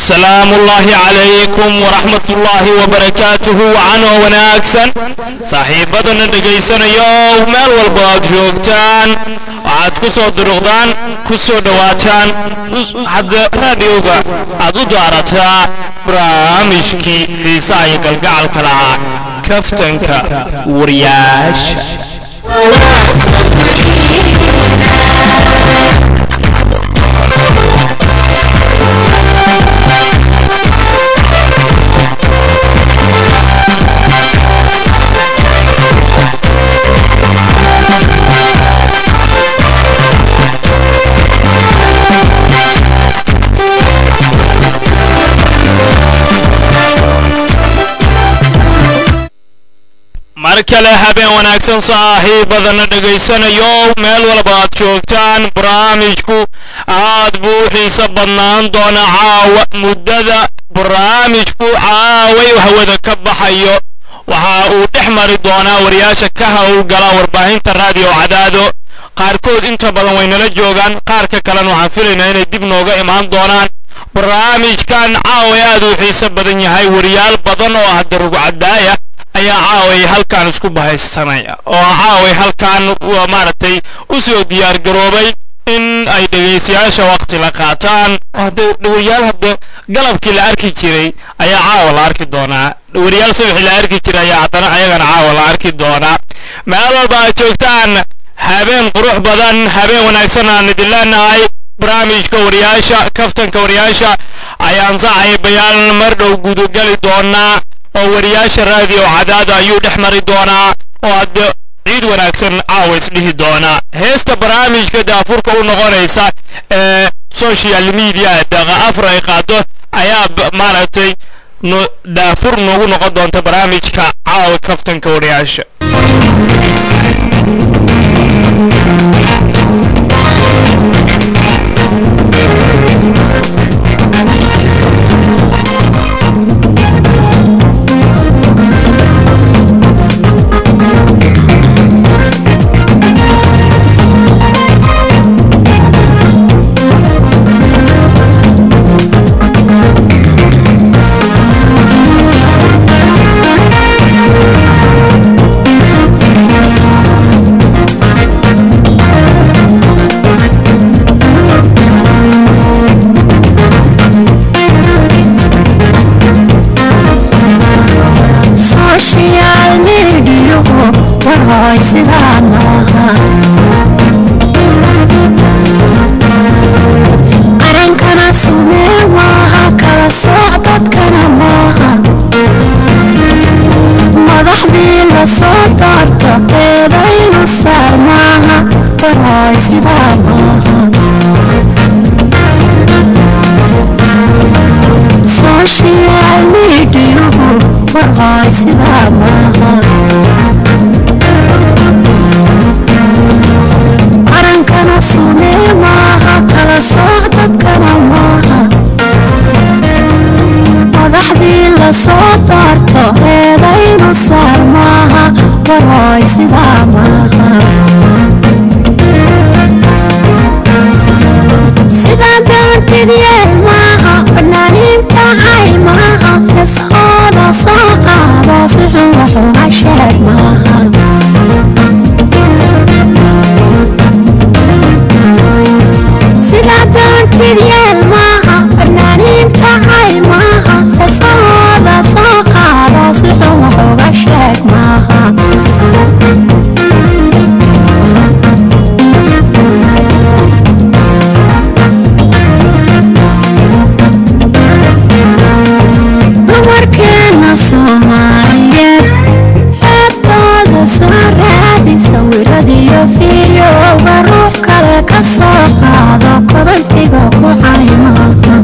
salaamu ullaahi calaykum waraxmat ullaahi wabarakaatuhu wacanoo wanaagsan saaxiibbadana dhegaysanayo meel walba aad joogtaan waxaad ku soo duruqdaan ku soo dhowaataan hadda raadiyowga aad u daarataa barnaamijkii xiisaha iyo galgacalka lahaa kaftanka wariyaasha mar kale habeen wanaagsan saaxiibadana dhegaysanayo meel walba aad joogtaan barnaamijku aad buu u xiiso badnaan doona caawa muddada barnaamijku caaway hawada ka baxayo waxa uu dhex mari doonaa wariyaasha ka howlgala warbaahinta raadiyo cadaado qaarkood inta badan way nala joogaan qaarka kalena waxaan filaynaa inay dib nooga imaan doonaan barnaamijkan caaway aad uu xiiso badan yahay wariyaal badan oo hadda rugcadaaya ayaa caaway halkan isku bahaysanaya oo caaway halkan maaragtay u soo diyaargaroobay in ay dhegaystayaasha waqti la qaataan hadde wariyaal hadda galabkii la arki jiray ayaa caawa la arki doonaa wariyaal subaxii la arki jiray ayaa haddana ayagana caawa la arki doonaa meel walba aad joogtaan habeen qurux badan habeen wanaagsan aan idin leenahay barnaamijka wariyaasha kaftanka wariyaasha ayaan saaxiibayaal mar dhow gudagali doonaa oo wariyaasha raadiyo cadaada ayuu dhex mari doonaa oo hadde ciid wanaagsan caawa isdhihi doonaa heesta barnaamijka daafurka u noqonaysa ee social media daqa afar ay qaado ayaa maaragtay daafur noogu noqon doonta barnaamijka caawa kaftanka wariyaasha qarankana sumee maaha kala sooc dadkana maaha madaxdii la soo doorto eedaynu saar maaha warhooy sidaa maaha sooshiyaal miidhiyuhu warhooy sidaa maaha qarankana sumee maaha kala sooc dadkana maaha madaxdii la soo doorto eedaynu saar maaha warhooy sidaa maaha sidaa doontid yeel maaha fanaaniinta cay maaha heeshooda soo qaado si xun waxuga sheeg maaha sidaa doontid yeel maaha fanaaniinta cay maaha heesahooda soo qaado si xun waxuga sheeg maaha dumarkeena soomaaliyeed xeebtooda soo raadi sawiradiyo fiidiyowga ruux kale ka soo qaado kobantiga ku caymaha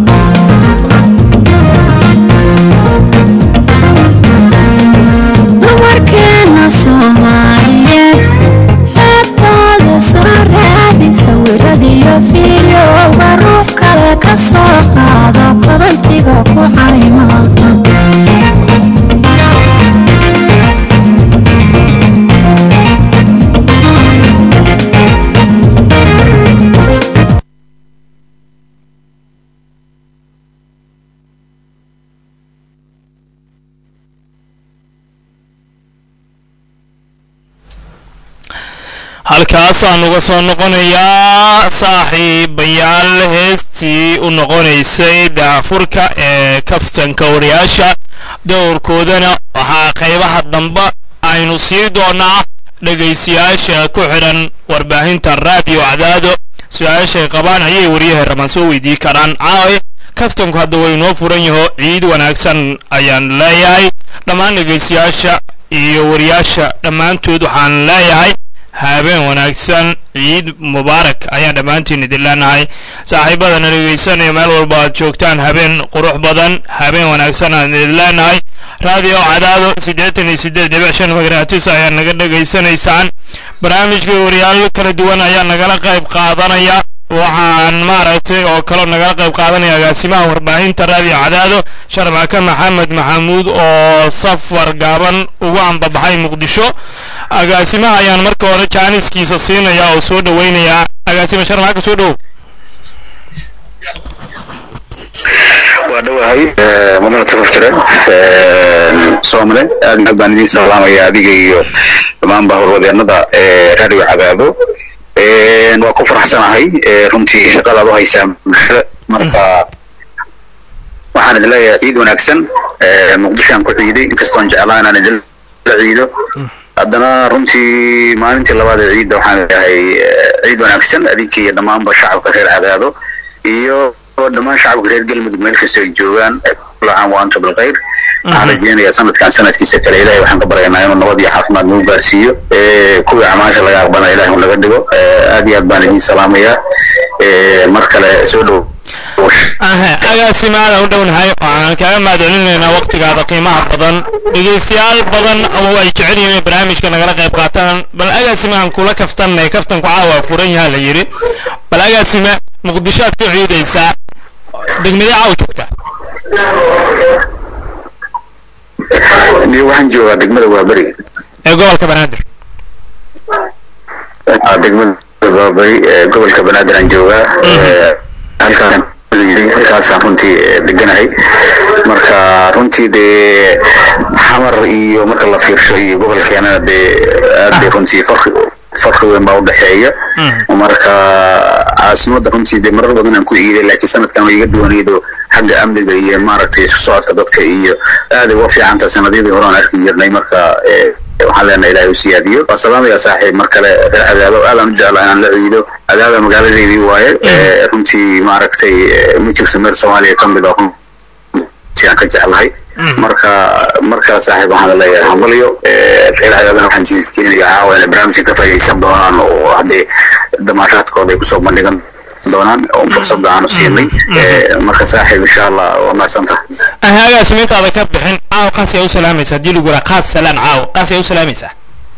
dumarkeena soomaaliyeed xeebtooda soo raadi sawiradiyo fiidiyowga ruux kale ka soo qaado kobantiga ku caymaha halkaasaan uga soo noqonayaa saaxiibayaal heestii u noqonaysay daafurka ee kaftanka wariyaasha dowrkoodana waxaa qaybaha dambe aynu sii doonaa dhegaystayaasha ku xidhan warbaahinta raadiyo cadaado su-aashay qabaan ayay wariyaha ramaan soo weydii karaan caawe kaftanku hadda way inoo furan yaho ciid wanaagsan ayaan leeyahay dhammaan dhegaystayaasha iyo wariyaasha dhammaantood waxaan leeyahay habeen wanaagsan ciid mubaarak ayaan dhammaantiin idin leenahay saaxiibadana dhegaysanaya meel walba aad joogtaan habeen qurux badan habeen wanaagsan aan idin leenahay raadiyo cadaado siddeetan iyo siddeed dhibic shan magaratis ayaa naga dhegaysanaysaan barnaamijka wariyaal kala duwan ayaa nagala qayb qaadanaya waxaan maaragtay oo kaloo nagala qayb qaadanaya agaasimaha warbaahinta raadiyo cadaado sharmaka maxamed maxamuud oo safar gaaban ugu ambabaxay muqdisho agaasimaha ayaan marka hore jaaniskiisa siinaya oo soo dhoweynayaa agaasima sharmaka soo dhowow waa dhowahay mudana tafaftire soomale aad aad baan idiin salaamaya adiga iyo dhammaanba howlwadeenada radio cadaado waa ku faraxsanahay runtii shaqadaad u haysaa bulshada marka waxaan idin leeyahay ciid wanaagsan muqdishoaan ku ciiday inkastoon jeclaa inaan idinla ciido haddana runtii maalintii labaad ee ciidda waxaan leeyahay ciid wanaagsan adinka iyo dhammaanba shacabka reer cadaado iyo dhammaan shacabka reer galmudug meel kastoo ay joogaan kulacaan wa antum bilkhayr waxaan rajeynayaa sanadkan sanadkiisa kale ilahay waxaan ka baryaynaa inuu nabad iyo caafimaad nagu gaarsiiyo kuwii acmaasha laga aqbana ilahay uu naga dhigo aad iyo aad baan idiin salaamayaa mar kale soo dhow agaasima aadaan u dhownahay waxaan kaaga mahadcelinaynaa waktigaada qiimaha badan dhegaystayaal badan oo ay jecel yihiin inay barnaamijka nagala qayb qaataan bal agaasima aan kula kaftanay kaftanku caawa furan yaha la yidhi bal agaasima muqdisho aad ku ciidaysaa degmadee caawa joogtaa niyo waxaan joogaa degmada waaberi ee gobolka banaadir degmada waaberi ee gobolka banaadir aan joogaa halkaan halkaasaan runtii deganahay marka runtii dee xamar iyo marka la fiirsho iyo gobolkeenana dee aad bay runtii farqi farqi weyn baa udhexeeya marka caasimadda runtii dee marar badan aan ku iiday laakiin sanadkan way iga duwanaydo xagga amniga iyo maaragtay isku socodka dadka iyo aaday uga fiicanta sanadiyadii hore aan arki jirnay marka waxaan leenahay ilaahay u siyaadiyo waa salaamaya saaxiib mar kale reer cadaado aadaan u jeclaa inaan la ciido cadaada magaaladeedii waaye runtii maaragtay ma jirto meel soomaaliya ka mid oo runtii aan ka jeclahay marka markaa saaxiib waxaan leeyahay hambalyo reer cadaadana waxaan jeedkeenaya caawa inay barnaamijkan ka faa'iidaysan doonaan oo haddee damaashaadkooda ay kusoo bandhigan doonaan oo fursadda aanu siinay marka saaxiib insha allah waa mahadsantaha agaasima intaada ka bixin caaw qaas yaa u salaamaysaa haddii lagu yaraa qaas salaan caaw qaas yaa u salaamaysaa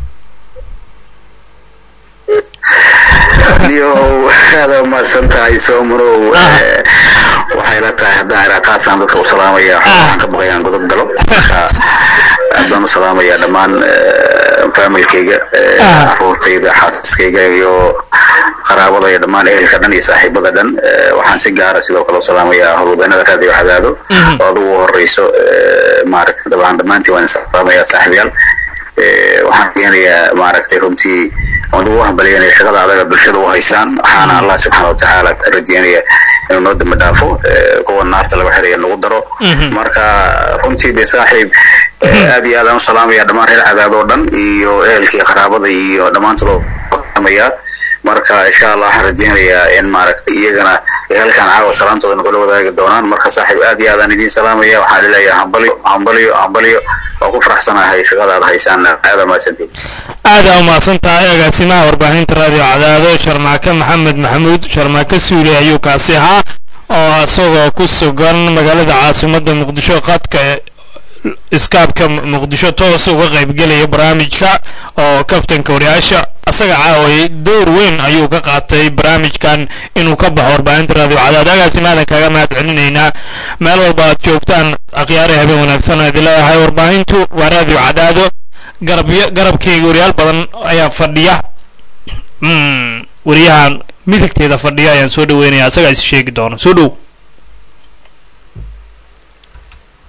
niyo aada umahadsan tahay soomarow waxay la tahay haddaan iraa qaasaan dadka u salaamaya waxaan ka baqayaan godob galo marka aad baan u salaamayaa dhammaan familkayga caruurtayda xaasaskayga iyo qaraabada iyo dhammaan ehelka dhan iyo saaxiibada dhan waxaan si gaara sidoo kale u salaamayaa howlwadanada raadiyo cadaado oo adugu horeyso maaragtay dabcan dhammaantiin waan salaamayaa saaxiibayaal waxaan keenayaa maaragtay runtii waan ugu hambalyanaya shaqada adaga bulshada u haysaan waxaana allah subxaana watacaala ka rajeynaya inuu noo dambi dhaafo kuwa naarta laga xiraya nagu daro marka runtii dee saaxiib aad iyo aad aan u salaamaya dhammaan reer cadaad oo dhan iyo ehelkii qaraabada iyo dhammaantood salaamaya marka insha allah waxaan rajeynayaa in maaragtay iyagana halkaan caawa salaantooda nagula wadaagi doonaan marka saaxiib aad iyo aadaan idiin salaamaya waxaan leeyahay hambalyo hambalyo hambalyo waa ku faraxsanahay shaqada aad haysaan aada mahadsantihin aada u mahadsan tahay agaasimaha warbaahinta raadiyo cadaado sharmaake maxamed maxamuud sharmaake suule ayuu kaasi ahaa oo isagoo ku sugan magaalada caasimadda muqdisho qadka iskaabka muqdisho toos uga qaybgelaya barnaamijka oo kaftanka wariyaasha asaga caaway door weyn ayuu ka qaatay barnaamijkan inuu ka baxo warbaahinta raadiyo cadaad agaasimahadan kaga mahad celinaynaa meel walba aad joogtaan akhyaare habeen wanaagsan aad leedahay warbaahintu waa raadiyo cadaado garabyo garabkayga wariyaal badan ayaa fadhiya wariyahan midigteeda fadhiya ayaan soo dhaweynaya asagaa is sheegi doono soo dhow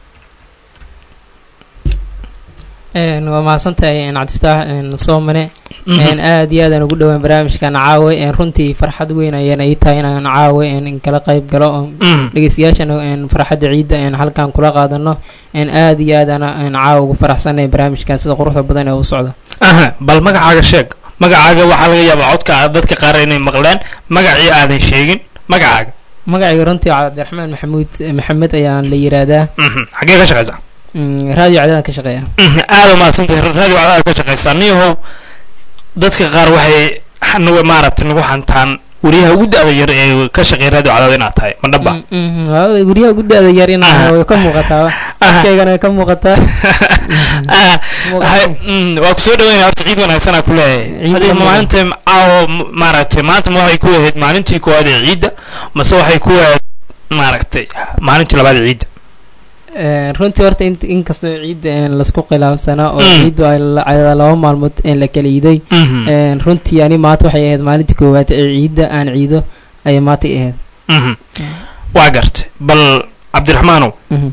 waa mahadsantahay cabdifataax soomane een aad iyo aadaan ugu dhowaan barnaamijkan caawa een runtii farxad weyn ayaan ii tahay inaan caawa een in kala qayb galo oo Mhm. dhegeystayaashana een farxadda ciidda een halkan kula qaadano een aad iyo aad ana een caawa ugu faraxsanay barnaamijkan sida quruxda badan ee u socdo aha bal magacaaga sheeg magacaaga waxaa laga yaabaa codka dadka qaar inay maqleen magacii aadan sheegin magacaaga magacayga runtii cabdiraxmaan maxamuud maxamed ayaan la yiraahdaa Mhm. xaggee ka shaqaysaa Mm, raadiyo cadadan ka shaqeeya Mhm. aada umahadsantahay raadiyo cadaada ka shaqaysaa niyahow dadka qaar waxay nagu maaragtay nagu hantaan wariyaha ugu da-da yar ee ka shaqeeya raadiyo cadaada inaad tahay ma dhaba Mm, mhm. Waa guryaha ugu da-da yar inaa way ka muuqataa afkaygana way ka muuqataa Ah, waxay- mm, waa kusoo dhaweynaya horta ciid wanaagsanaa ku leeyahay Ciid adiga wanaagsan. maalinta caawo m- maaragtay maanta ma waxay ku ahayd maalintii koowaad ee ciidda mase waxay ku ahayd maaragtay maalintii labaad ee ciidda Een, runtii horta int- inkastoo ciidda een laisku khilaafsanaa oo Mm. ciiddu ay la- ay laba maalmood een la kala iiday Mhm. Een, runtii ani maanta waxay ahayd maalintii koowaad ee ciidda aan ciido ayay maanta i ahayd Mhm. waa gartay bal cabdiraxmaanow Mhm.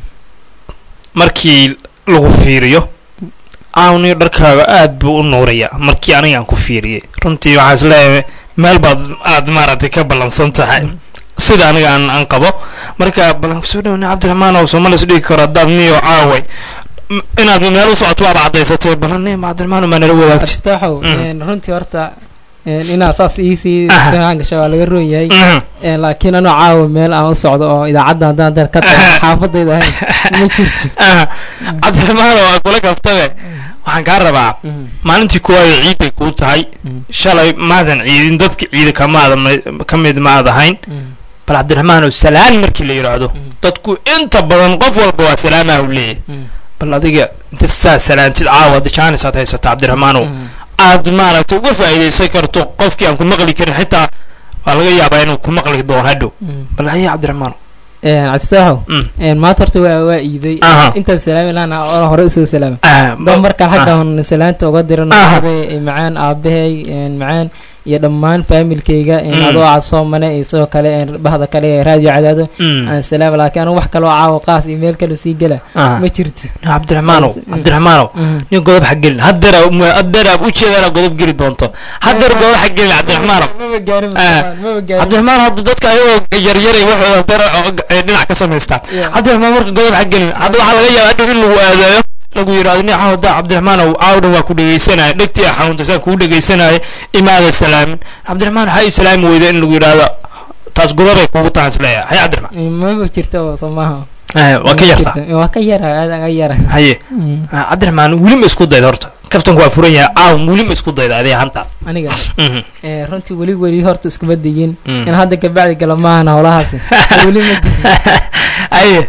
markii lagu fiiriyo aawniyo dharkaaga aad buu u nuurayaa markii aniga aan ku fiiriyey runtii waxaa is leeyahay meel baad aad maaragtay ka ballansan tahay sida aniga aan aan qabo marka ballan kusoo dhawna cabdiraxmaan oo soomaali is dhigi karo haddaad niyo caaway m- inaad meel u socoto waaba caddaysatay ballan niyo cabdiraxmaan maa nala wadaagtid aftaaxow Mm. een, runtii horta een, inaad saas iisii Aha. isticmaal gasho waa laga roon yahay Mhm. Een, laakiin anoo caawa meel aan u socdo oo idaacadda haddaan dar ka tago Aha. xaafadayda ahayn ma jirto Ah, cabdiraxmaan oo kula kaftabe waxaan kaa rabaa Mhm. maalintii koowaad ee ciiday kuu tahay Mhm. shalay maadan ciidin dadka ciida kamaada ka mid maad ahayn Mhm. bal cabdiraxmaan oo salaan markii la yidhaahdo Mhm. dadku inta badan qof walba waa salaamaha u leeyahay Mhm. bal adiga inta saa salaantid caawa jaanis aad haysata cabdiraxmaanow Mhm. aad maaragtay uga faa'iidaysan karto qofkii aan ku maqli karin xitaa waa laga yaabaa inuu ku maqli doono hadhow Mhm. bal haya cabdiraxmaanow Een, cabdistaaxow Mm. een, maanta horta waa waa iiday Aha. intaan salaami lahaana oo hore usoo salaama Ah, dad markaan ah. xaggan salaanta uga diran Aha. oday macaan aabahay een, macaan iyo dhammaan faamilkayga een, Mm. adoo casoomane iyo sidoo kale een, bahda kale ee raadiyo cadaado Mm. aan salaama laakiin anigu wax kaloo caawa qaas iyo meel kale sii gela Ah. ma jirto cabdiraxmaanow Mm. cabdiraxmaanow Mhm. nin godob ha gelin haddeer haddeer aad ujeedana godob geli doonto haddeer godob ha gelin cabdiraxmaanow maba gaarin Ah. Mustafa, maba gaarin cabdiraxmaan hadda dadka ayagoo yaryaray waxooda dara oo ay dhinac ka samaystaan Yeah. cabdiraxmaan marka godob ha gelin hadda waxaa laga yaabaa hadhow in lagu aadayo lagu yidhahdo nin cawda cabdiraxmaanow caawdhan waa ku dhegaysanaya dhegtii xanuunta saan kugu dhegaysanaya imaada salaamin cabdiraxmaan waxaa ii salaami weyda in lagu yidhahdo taas godobay kugu tahan isleeyahay hay cabdiraxmaan Eh, maba jirto oo soo maaha waa ka Ma yarta jirto. waa ka yara aadaan ka yara haye Mhm. Ah, cabdiraxmaan weli ma isku dayda horta kaftanku waa furan yahay caaw weli ma isku dayda adiga hanta aniga Mhm. eh, runtii weli weli horta iskuma digin Mm. in hadda kabacdi gala maahan howlahaasi weli ma digin haye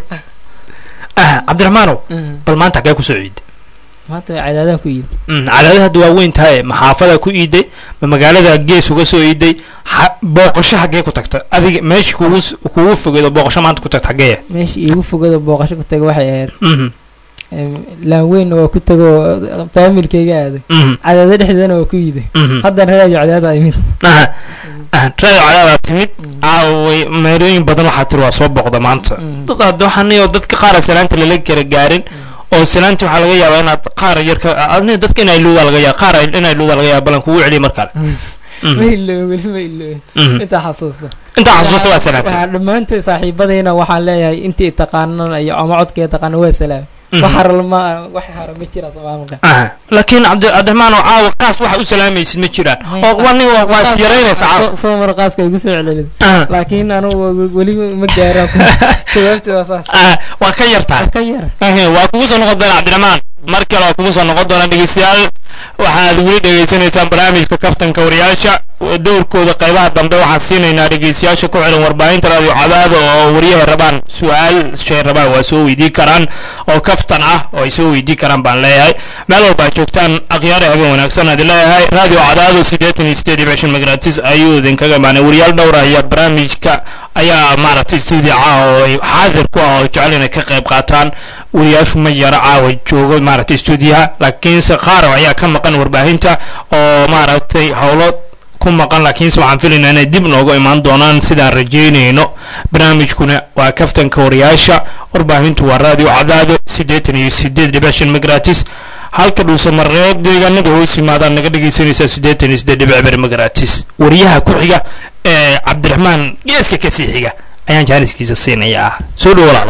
Ah, cabdiraxmaanow Mhm. bal maanta xagee kusoo ciiday maanta waa cadaadaan ku iidi cadaadada hadda waa weyn tahay maxaafada ku iiday ma magaalada gees uga soo iiday ha- booqasho xaggee ku tagta adiga meesha kugu s- kugu fogeedo booqasho maanta ku tagta xaggee meesha iigu fogada booqasho ku taga waxay ahayd Mhm, em, laan weynna waa ku tago faamilkayga aaday mhm, cadaado dhexdeedana waa ku iiday mhm. haddana raadiyo cadaada imid Aha, ah, radio cadaada timid caaway meerooyin badan waxaa tiri waa soo booqda maanta Mhm. dad hadda waxaan niyo dadka qaara salaanta lala kala gaarin oo salaanta waxaa laga yaabaa inaad qaar yar ka adni dadka inay luudaa laga yaaba qaar inay luudaa laga yaaba balan kugu celiya mar kale ma iloowe weli ma iloowe Mhm. intaa xasuusta intaa xasuusta waa salaamtay waxaa dhammaantood saaxiibadayna waxaan leeyahay intii taqaanana iyo ama codkee taqaana waa salaam wax haralma wax hara ma jira soomaalka Aha. laakiin cabdi cabdiraxmaan oo caawa qaas waxa u salaamaysid ma jiraan oo waa nin waa waa is yaraynaysa caawa soo mar qaaska igu soo celcelid Aha. laakiin anugu weli ma gaaraan jawaabta waa saas Ah, waa ka yartaa ka yar Ahe, waa kugu soo noqon doona cabdiraxmaan mar kale waa kugu soo noqon doona dhegeystayaal waxaad weli dhegeysanaysaan barnaamijka kaftanka wariyaasha dowrkooda qaybaha dambe waxaan siinaynaa dhegeystayaasha ku xiran warbaahinta radio cadaada oo wariyaha rabaan su-aal shay rabaan waa soo weydii karaan oo kaftan ah oo ay soo weydii karaan baan leeyahay meel walba aad joogtaan akhyaara habeen wanaagsan aad leeyahay radio cadaado siddeetan iyo siddeed iyo bishan magaratis ayuu idinkaga imaanay wariyaal dhowr ayaa barnaamijka ayaa maaragtay stuudio caawa oo ay xaadir ku ah oo jecel inay ka qayb qaataan wariyaashu ma yara caawa joogo maaragtay stuudiyaha laakiinse qaar ayaa ka maqan warbaahinta oo maaragtay howlo ku maqan laakiinse waxaan filaynaa inay dib noogu imaan doonaan sidaan rajeynayno barnaamijkuna waa kaftanka wariyaasha warbaahintu waa radio cadaado siddeetan iyo siddeed dhibic shan migratis halka dhuusamareeb deegaanada hoos yimaadaan naga dhegaysanaysaa siddeetan iyo siddeed dhibic beri magaraatiis wariyaha ku xiga ee cabdiraxmaan geeska kasii xiga ayaan jaaniskiisa siinayaa soo dhow walaalo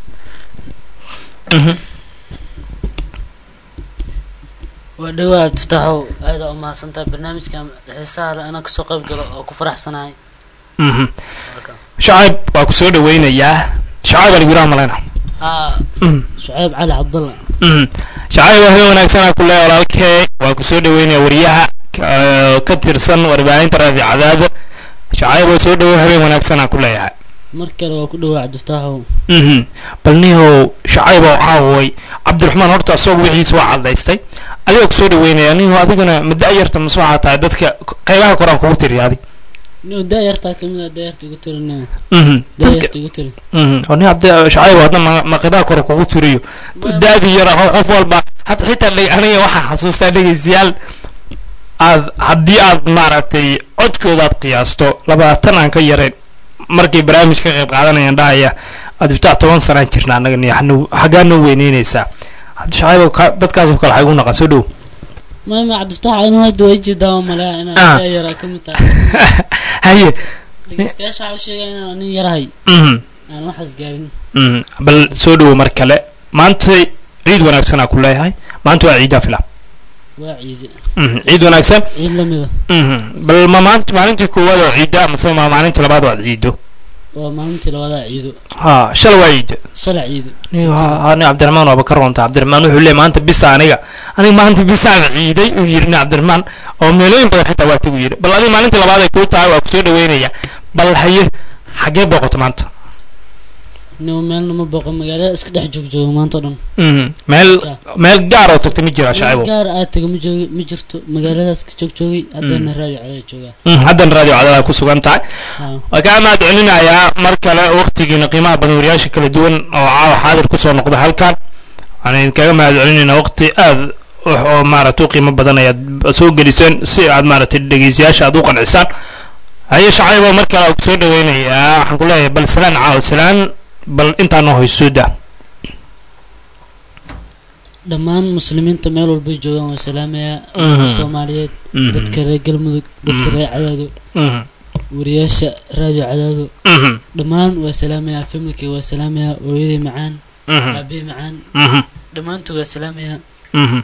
Mhm. waa dhawaa abdiftaaxow aada u mahadsantaha barnaamijkan xiisaha leh anaa kasoo qayb galo oo ku faraxsanahay Mhm. shacayb waa ku soo dhawaynayaa shacayb aan igulaha malayna haa Mhm. shucayb cali cabdulla Mhm. shacayb waa habeen wanaagsanaa ku leeya walaalkee waa ku soo dhaweynaya wariyaha ka- ka tirsan warbaahinta raadiyo cadaada shacayb waa soo dhawo habeen wanaagsanaa ku leeyahay mar kale waa ku dhawaa cabdiftaaxow Mhm. bal nihow shacayb oo caaway cabdiraxmaan horta isagu wixiisa waa cadaystay adigoo ku soo dhaweynaya nihow adigana ma da-yarta mase waxaa tahay dadka qeybaha koraan kugu tiriyaaday nio daayartaa kamid a daayarta ugu tiri nio Mhm. dadka daayarta ugu tiri Mhm. oo nin cabdi shacayb hadna ma- ma qeybaha kore kugu tiriyo daadii yar ah oo qof walba had xitaa dheg- aniga waxaan xasuustaa dhegeystayaal aad haddii aad maaragtay codkooda aad qiyaasto labaatan aan ka yarayn markay barnaamij ka qayb qaadanayaan dhahaya aad iftaa toban sanaan jirna annaga niyo xanu- xaggaa noo weyneynaysaa cabdi shacayb ka- dadkaasoo kale waxay ugu naqan soo dhow maama cabdiftaax inu hadda waa jeedaa malea Ah. inaan daayaraa kamid tahay haye dhegeystayaasha waxaa u sheegaya inaan nin yarahay Mhm. aan waxaas gaarin Mhm. bal soo dhowo mar kale maanta ciid wanaagsanaa ku leeyahay maanta waa ciidaa fila waa ciide Mhm. ciid wanaagsan ciid lamida Mhm. bal ma maanta maalintii koowaad oo ciida mase ma maalintii labaad oo aad ciido waa maalintii labadaa ciido ha shala waa ciida shala ciido ni cabdiraxmaan waaba ka roonta cabdiraxmaan wuxuu leeyahy maanta bisa aniga aniga maanta bisaan ciiday uu yidhi ni cabdiraxmaan oo meelooyin badan xitaa waa tagu yidhi bal adiga maalintii labaad ay kuu tahay waa kusoo dhaweynaya bal haye xaggee booqato maanta nio meelna ma booqo magaalada iska dhex joogjoogo maanta o dhan Mhm. meel meel gaar oo tagta ma jira shacabo gaar aad taga ma joogi ma jirto magaaladaas ka joogjoogay haddana raadi cadaa joogaa Mhm. haddana radio cadaada ku sugan tahay haa waa kaa mahad celinayaa mar kale waqtigiina qiimaha badan wariyaasha kala duwan oo caawa xaadir kusoo noqda halkan waxaan idinkaga mahad celinaynaa waqti aad wax oo maaragtay u qiimo badan ayaad soo geliseen si aad maaragtay dhegeystayaasha aad u qancisaan haye shacaybo mar kale aan kusoo dhaweynayaa waxaan ku leeyahay bal salaan caaw salaan bal intaa noo hayso daa dhammaan muslimiinta meel walbay joogaan waa salaamayaa Mhm. dadka soomaaliyeed Mhm. dadka reer galmudug dadka Mhm. reer cadaado Mhm. wariyaasha raadiyo cadaado Mhm. dhammaan waa salaamayaa familkay waa salaamayaa hooyaday macaan Mhm. aabey macaan Mhm. dhammaantood waa salaamayaa Mhm.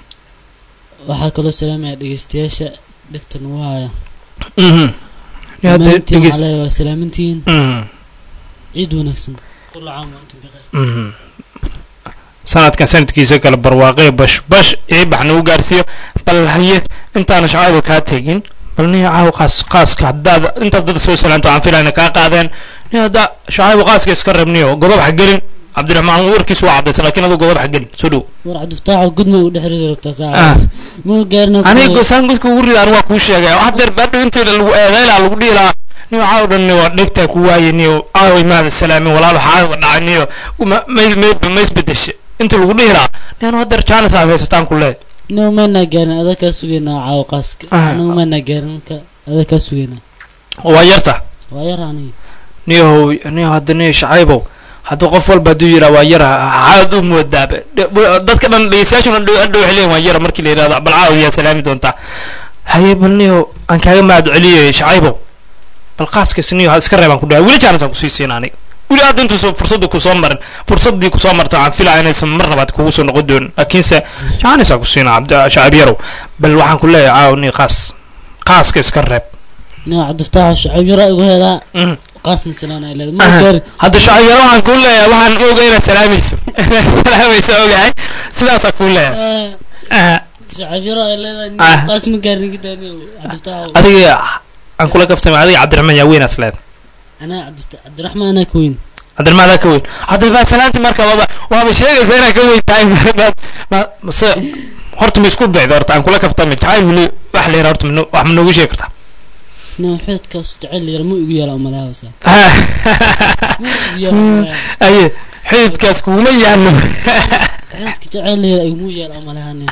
waxaa kaloo salaamayaa dhegeystayaasha dhegta nagu haya Mhm. Yaa de- dhammaantiin dhegeys- waxaa leeyahay waa salaamintihiin Mhm. ciid wanaagsan kula caam wa antum bikhayr Mhm. sanadkan sanadkiisa kale barwaaqee bash bash ee bax nagu gaarsiiyo bal haye intaana shacayba kaa tegin bal nin caaw qaas qaaska haddaad intaad dad soo salaanto aan filayna kaa qaadeen nin haddaa shacayba qaaska iska reebniyo godob ha gelin cabdiraxmaan warkiisu waa cadaysan laakiin aduu godob ha gelin soo dhow war cabdifataaxo gudma u dhex ridi rabtaa Ah. saaca ma gaarina aniga saan godka ugu rida anigu waa kuu sheegay hadeer baadhow intii lagu eedeynaa lagu dhihi lahaa niyo caaw dhan niyo dhegtaa ku waaye niyo caaway maada salaamin walaalo xaaga dhacay niyo ma ma ma isbedeshe inta lagu dhihi lahaa niyo anu hadeer jaanis aad haysataan ku leeyahay anigu maynaa gaarin adaa kaa sugeynaa caawo qaaska Ah. anigu maynaa gaarin marka adaa kaa sugeynaa waa yarta waa yar aniga niyahow niyo hadda niyo shacaybow hadduu qof walba hadduu yidhaa waa yara xaad u moodaaba dadka dhan dhegeystayaashu dhan dhow hadhow waxay leeyihin waa yara markii la yidhahdo bal caaw yaa salaami doontaa haye bal niyo aan kaaga mahad celiyay shacaybow bal qaaskaas niyo ha iska reebaan ku dhahay weli jaanis aan kusii siin aniga weli aad intuusa fursadda kusoo marin fursaddii kusoo marta aan filaya inaysan mar labaad kugu soo noqon doonin laakiinse jaanis aan ku siina cabdi shacab yarow bal waxaan ku leeyahay caaw niyo qaas qaaska iska reeb aniga cabdifataaxo shacab yara igu heedaa Mhm. qaasna salaan ay leedahay ma Aha. gaarin hadda shacab yaro waxaan kuu leeyahay waxaan oga inaad salaamayso inaad salaamayso ogahay sidaasaa kuu leeyahay Ah, Aha. shacab yara ay leedahay Ah. nin qaas ma gaarin gida aniga cabdifataaxo adiga aan kula kaftamay adiga cabdiraxmaan yaa weynaas leed anaa cabdifata cabdiraxmaan anaa ka weyn cabdiraxmaan adaa ka weyn hadda baa salaanti marka waaba waaba sheegaysa inaad ka weyn tahay ma- ma- mase horta ma isku dayda horta aan kula kaftamay jacayl weli wax la yara horta ma noo- wax ma noogu sheegi kartaa nin xididkaas jecel yar ma igu yaala umalaha wasa ma igu yaala umalaha aye xididkaas kuuma yaano xididka jecel yar iguma yaala umalaha nin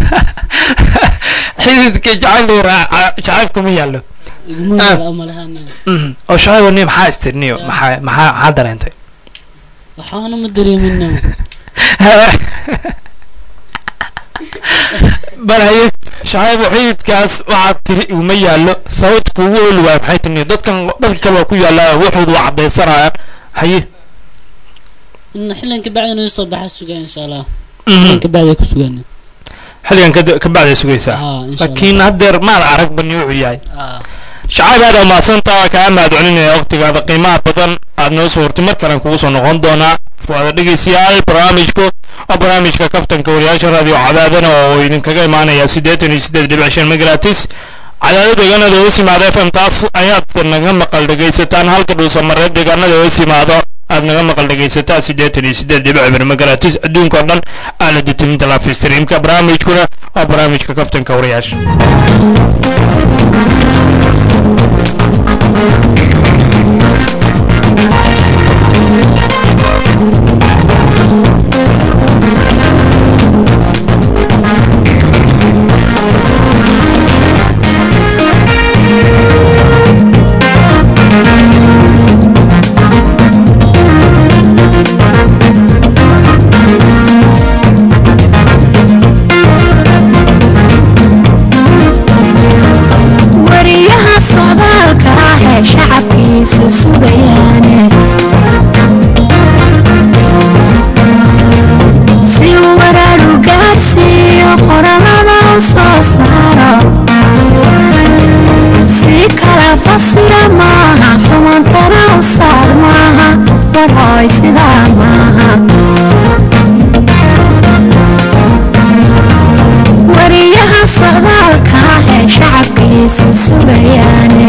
xididka jacayl yara jacayl kuma yaalo iguma Ah. yaala umalaha nin Mhm. oo shacayl niyo maxaa istirniyo maxaa maxaa maxaa dareentay waxaana ma dareemin nin bal haye shacayb xididkaas waxaad tiri uma yaallo sababta kuugu oli waaya maxay timi dadkan dadka kale waa ku yaallaa waxoodu waa caddaysanayaan haye in xillan ka bacdi inuu soo baxa sugaa insha allah xillan ka bacdi ku sugaan xilligan ka- ka bacday sugaysaa ah insha allah laakiin haddeer maad arag bani wuxuu yahay ah shacayb aad aa mahadsantaa kaa mahad celinaya waqtigaada qiimaha badan aad noo soo hortay mar kalen kugu soo noqon doonaa waada dhegeystayaal barnaamijku waa barnaamijka kaftanka wariyaasha raadiyo cadaadana oo idinkaga imaanaya siddeetan iyo siddeed dhibic shan megratis cadaado deegaanada hoos yimaada f m taas ayaad naga maqal dhegaysataan halka dhuusamareed deegaanada hoos yimaado aad naga maqal dhegaysataa siddeetan iyo siddeed dhibic bir megratis adduunka oo dhan aalada timinta live streamka barnaamijkuna waa barnaamijka kaftanka wariyaasha wariyaha socdaalka ah ee shacabkiisu sugayaane si uu waraadhu gaadhsiiyo qorallada u soo saaro si kala fasira maaha xumantana u saar maaha warhooy sidaa maaha wariyaha socdaalka ah ee shacabkiisu sugayaane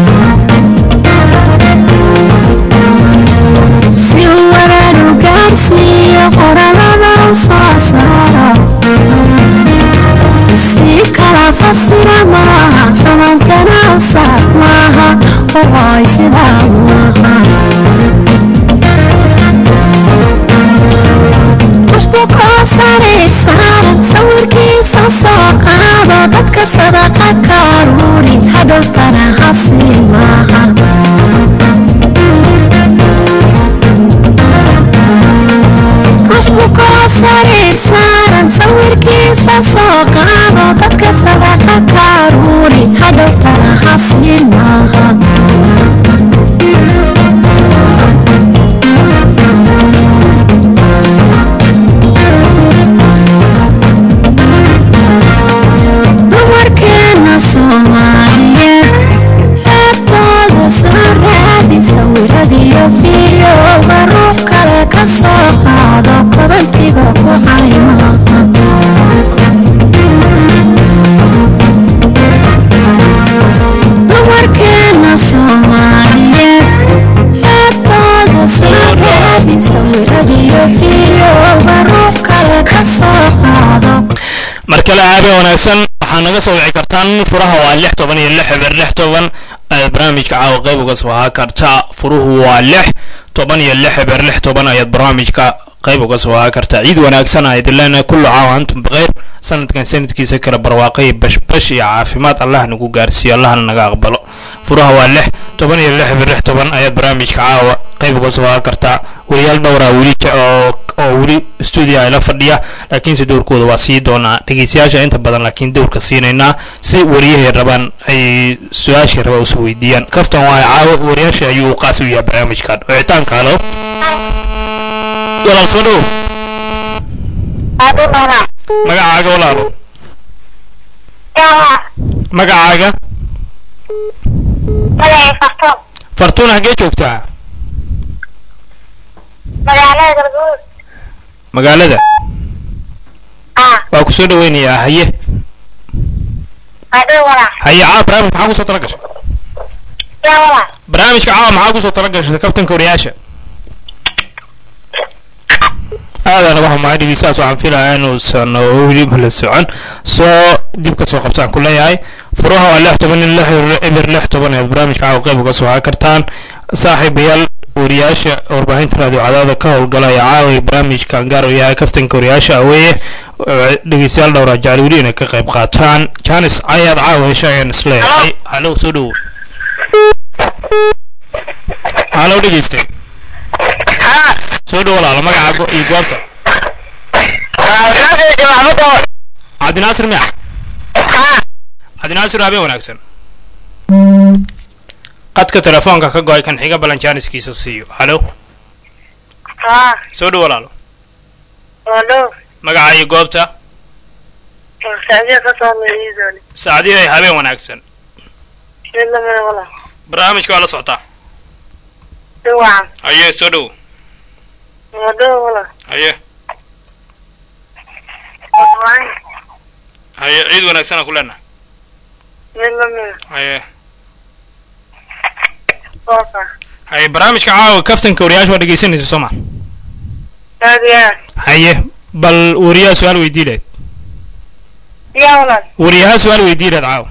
si uu waraadhu gaadhsiiyo qorallada u soo saaro si kala fasira maaha xumantana u saar maaha warhooy sidaa maaha wuxbuu koo saraysaaran sawirkiisa soo qaado dadka sadaqa ka aruuri hadhowtana hasi maaha ruuxbuu koo saraysaaran sawirkiisa soo qaado dadka sadaqa ka aruuri hadhowtana hasi maaha dumarkeena soomaaliyeed xeebtooda soo raadi sawiradiyo fiidiyowga ruux kale ka soo qaado kobantiga ku caymaha dumarkeena soomaaliyeed xeebtooda soo raadi sawiradiyo fiidiyowga ruux kale ka soo qaado mar kale aabe wanaagsan waxaa naga soo wici kartaan furaha waa lix toban iyo lix eber lix toban ayaad barnaamijka caawa qayb uga soo haa kartaa furuhu waa lix toban iyo lix eber lix toban ayaad barnaamijka qayb uga soo haa kartaa ciid wanaagsan aa idin leenahay kullu caawa antum bikeyr sanadkan sanadkiisa kale barwaaqo iyo bashbash iyo caafimaad allah nagu gaarsiiyo allahna naga aqbalo furaha waa lix toban iyo lix eber lix toban ayaad barnaamijka caawa qayb uga soo haa kartaa wariyaal dhowraa weli je- oo oo weli stuudio ay la fadhiya laakiinse dowrkooda waa sii doonaa dhegeystayaasha inta badan laakiin dowrka siinaynaa si wariyahay rabaan ay su-aashii rabaa usoo weydiiyaan kaftan waa caawo wariyaasha ayuu qaas u yahay barnaamijkan wicitaanka halo walaal soo dhow magacaaga walaalo magacaaga fartuun hagee joogtaa magaalada waa ku soo dhaweynayaa haye haye caawa barnaamijka maxaa kusoo tala gashay barnaamijka caawa maxaa kusoo tala gashay kaftanka wariyaasha aadana waxa maxaa dhegeystayaas waxaan filayaa inuusan weliba la socon soo dib ka soo qabtaan ku leeyahay furaha waa lix toban iyo lix eber lix toban ee barnaamijka caawa qayb uga soo haa kartaan saaxiibayaal wariyaasha warbaahinta raadiyo cadaada ka howlgalaya caawa barnaamijkan gaar u yahay kaftanka wariyaasha aweeye dhegeystayaal dhowraa jecel weli inay ka qayb qaataan janis ayaad caawa hesha ayaan isleeyahay halo soo dhowo halo dhegeyste soo dhowo walaalo magacaaga iyo goobta cabdinaasir miya cabdinaasir habeen wanaagsan qadka telefoonka ka go-ay kan xiga balanjaaniskiisa siiyo halo haa soo dhow walaalo waa dhow magaca iyo goobta sacdiya ka soo meeyidooni saacadihay habeen wanaagsan mid lamida wala barnaamijka waa la socotaa dhawacan haye soo dhow waa dhow wala haye waan haye ciid wanaagsanaa ku leenahay mid lamida haye ooka haye barnaamijka caawa kaftanka wariyaasha waa dhegaysanaysa soo ma aad iyo aad haye bal wariyaha su-aal weydii leed yaa walaal wariyaha su-aal weydii leed caawa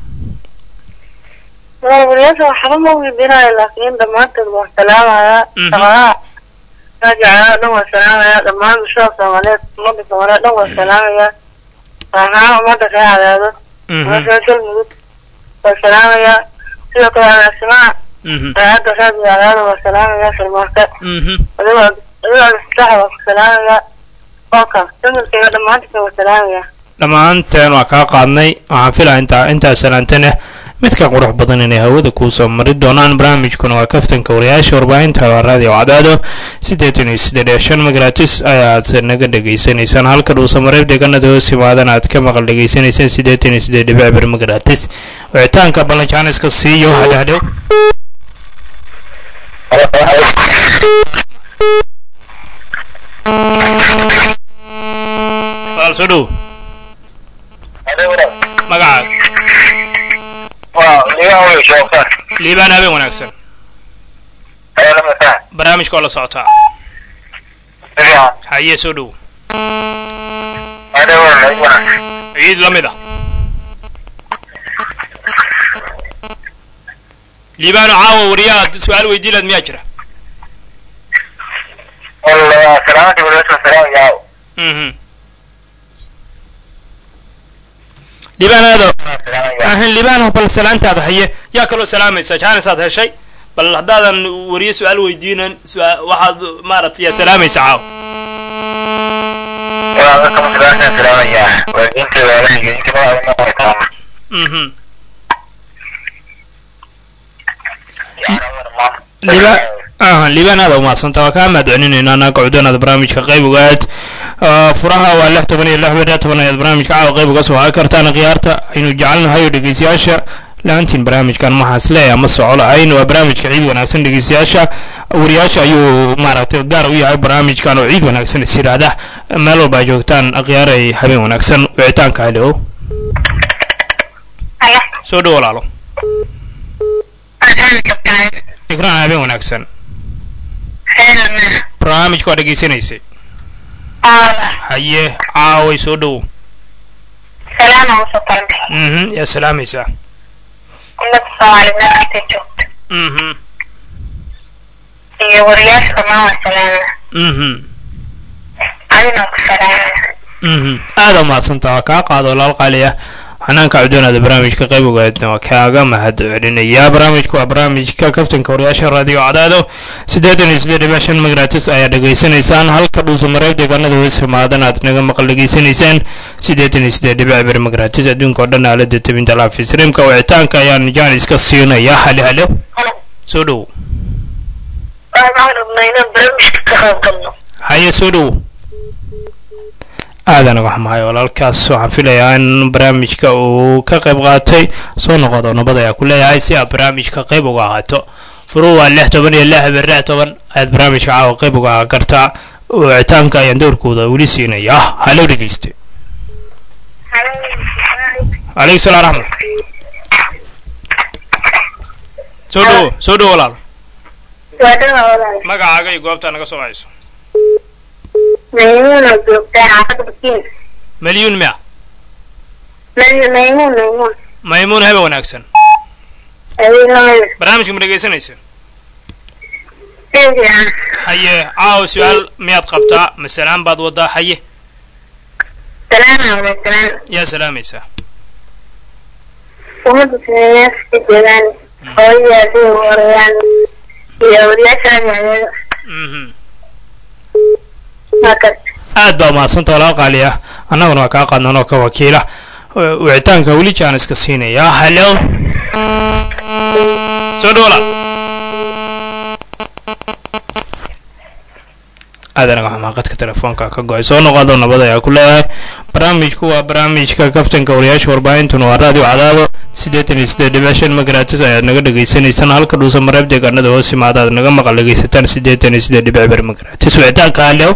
walaal waliyaasha waxba ma weydiinayo laakiin dhammaantood waan salaamayaa Mhm. shaqadaha raajicaa dhan waan salaamayaa dhammaan bulshada soomaaliyeed ummadda soomaaliyeed dhan waan salaamayaa ahaan ummadda ree cadaado Mhm, ummadda galmudug waan salaamayaa sidoo kale agaasimaha mhm, raayadda raadiyo cadaado waan salaamayaa sharmaarka mhm. adigoo adigoo alfasaxa waan ku salaamayaa ooka familkayga dhammaantiisa waan salaamayaa dhammaanteen waa kaa qaadnay waxaan filaa intaa intaa salaantana mid ka qurux badan inay hawada kuu soo mari doonaan barnaamijkuna waa kaftanka wariyaasha warbaahinta waa raadiyo cadaado siddeetan iyo siddeed iyo shan magaratis ayaad naga dhegaysanaysaan halka dhuusa mareeb deegaanada hoos imaadan aad ka maqal dhegaysanaysaan siddeetan iyo siddeed dhibic bir magaratis wicitaanka balanjaaniska siiyo hadhadhow walaal soo dhow magacaaga liibaan habeen wanaagsan barnaamijka oo la socotaa haye soo dhow ciid la mid ah liibaano caawa wariyaha su-aal weydii laad miyaa jira mhm liibaan aado ahan liibaan bal salaantaada haye yaa kaloo salaamaysa jaanisaad heshay bal haddaadan wariye su-aal weydiinan su-aa- waxaad maaragtay yaa salaamaysa caawa mhm liibaan aha liibaan aada umaadsanta waa kaa mahadcelinayna annaga cudanaada barnaamijka qayb ogaad Ah, furaha waa lix toban iyo lix beriya toban ayaad barnaamijka caawa qayb uga soo haa kartaan khiyaarta aynu jecelnahay oo dhegeystayaasha laantiin barnaamijkan maxaas leeyahay ma soco lahayn waa barnaamijka ciid wanaagsan dhegeystayaasha wariyaasha ayuu maaragtay gaar u yahay barnaamijkan oo ciid wanaagsan is yidhaahda meel walba ay joogtaan khiyaaray habeen wanaagsan wicitaanka halo soo dhow walaalo ikraan habeen wanaagsan barnaamijka waa dhegeysanaysay haye caaway soo dhow salaama usoo taranka mhm yaa salaamaysaa ummadda soomaaliyeed meel kastay joogto mhm iyo wariyaasha dhammaan waan salaamaya mhm adina ku salaamaya mhm aada umahadsantaa waa kaa qaado walaal qaali ah xanaanka cudoonaada barnaamijka qayb ogaadna waa kaaga mahad celinayaa barnaamijku waa barnaamijka kaftanka wariyaasha raadiyo cadaado siddeetan iyo siddeed dhibic shan magaratis ayaa dhegaysanaysaan halka dhuusa mareeb deegaanada hoos imaadan aad naga maqal dhegaysanaysaan siddeetan iyo siddeed dhibic bir magaratis adduunka oo dhan aalada tebinta laafi streamka wicitaanka ayaan jaanis ka siinaya hale hale soo dhow waxaan rabnaa inaan barnaamijka ka qayb galno haye soo dhow aadan uga xumahay walaalkaas waxaan filayaa in barnaamijka uu ka qayb qaatay soo noqodo nabad ayaa ku leeyahay si aad barnaamijka qayb uga ahaato furu waa lix toban iyo lix bir lix toban ayaad barnaamijka caawa qayb uga ahaan kartaa wicitaanka ayaan doorkooda weli siinaya halo dhegeyste calaykum salaam raxmat soo dhowo soo dhowo walaal waa dhawa walaal magacaaga iyo goobtaa naga soo wacayso maymuun oo joogtaa xaafadda bakiin malyuun miya maymuun maymuun maymuun habe wanaagsan adii lamida barnaamijka ma dhegaysanaysa si fiican haye caawa su-aal miyaad qabtaa masalaan baad wadaa haye salaama wada salaam yaa salaamaysaa ummadda soomaaliyeed ka joogaan hooyadii adii warayaan iyo wariyaasha adeedo mhm waa kas aad baa umahadsanta walaal qaali ah annaguna waa kaa qaadnan oo ka wakiila W- wicitaanka weli jaan iska siinayaa hallo soo dhawla aadanaga xamaaqadka telefoonka ka go-ay soo noqodo nabad ayaa ku leeyahay barnaamijku waa barnaamijka kaftanka wariyaasha warbaahintuna waa raadiyo cadaado siddeetan iyo siddeed dhibic shan magaratis ayaad naga dhagaysanaysaan halka dhuusa mareeb deegaanada hoos yimaada aad naga maqal dhagaysataan siddeetan iyo siddeed dhibic ber magaratis wicitaanka hallow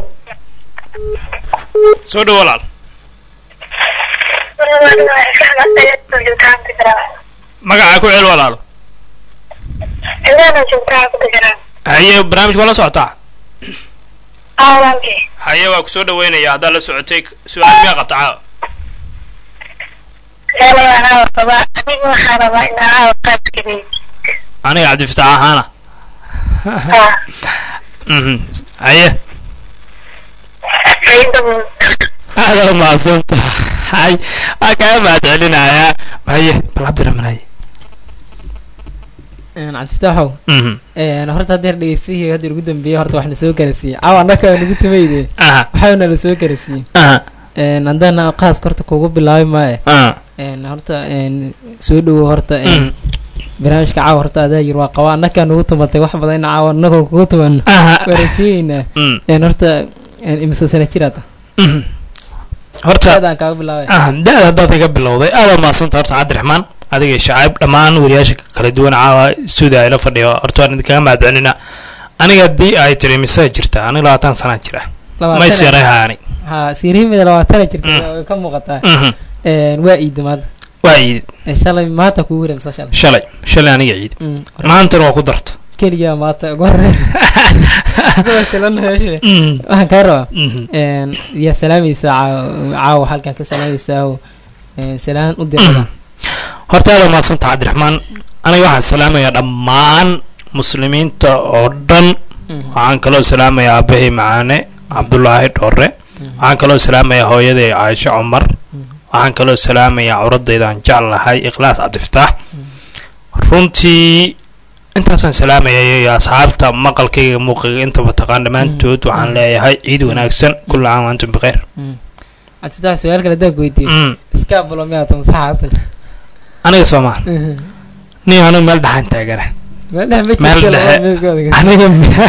soo dhow walaal magacaa ku cel walaalo haye barnaamijka waa la socotaa haye waa kusoo dhaweynaya haddaad la socotay su-aal miyaa qabta caawa aniga cabdifitaax ahaana Mhm. haye aada u mahadsanta hay waa kaga mahad celinayaa haye bal cabdiraxmaan haye cabdifitaaxow Mhm. een, horta haddeer dhegeystihii hadda ugu dambeeyey horta wax na soo garasiiyey caawa annaka waa nagu tumayde aha waxaana la soo garasiiyey aha een, haddana qaaska horta kugu bilaabi maaye aha een, horta een, soo dhowo horta een, Mhm. barnaamijka caawa horta adaa yir waa qaba annakaa nagu tumatay wax badan caawa annagoo kugu tuman aha waa rajeeyeynaa Mm. een, horta een, imise sana jiraad Mhm. horta aadaan kaaga bilaabay ah da-da haddaad iga bilowday aada mahadsanta horta cabdiraxmaan adiga shacaib dhammaan wariyaasha kala duwan caawa stuudio ayla fadhiyo horta waan idinkaga mahadcelina aniga haddii ay tiri mise jirta aniga labaatan sanaa jira may seeray haani ha siiriimida labaatana jirta Mm. way ka muuqataa Mhm. een, waa iida maanta waa iid Ee, shalay maanta kugu wareemsa shalay shalay shalay aniga ciid Mm, maantana waa ku darto keligaa maanta ugu horreyn Kuwa shilan meesha. Mhm. waxaan kaa rabaa Mhm. een, yaa salaamaysaa caaw- caawa halkan ka salaamaysaa oo een, salaan u dirada horta aada mahadsanta cabdiraxmaan aniga waxaan salaamayaa dhammaan muslimiinta oo dhan waxaan kaloo salaamayaa aabbahay macaane cabdulaahi dhoore waxaan kaloo salaamayaa hooyaday caaisho cumar waxaan kaloo salaamayaa curadaydan jeclahay ikhlaas cabdifataax runtii intaasaan salaamaya iyo asxaabta maqalkayga muuqiga intaba taqaan dhammaantood waxaan leeyahay ciid wanaagsan kulla caam wa antum bikheer cabdifitaax su-aal kale haddaan ku weydiiyo Mm. iskaabulo miyaa ta masaxa asal aniga soomaa nin anigu meel dhaxaan taagana meel dhex ma Meel jirto dhexe. labada midkood aniga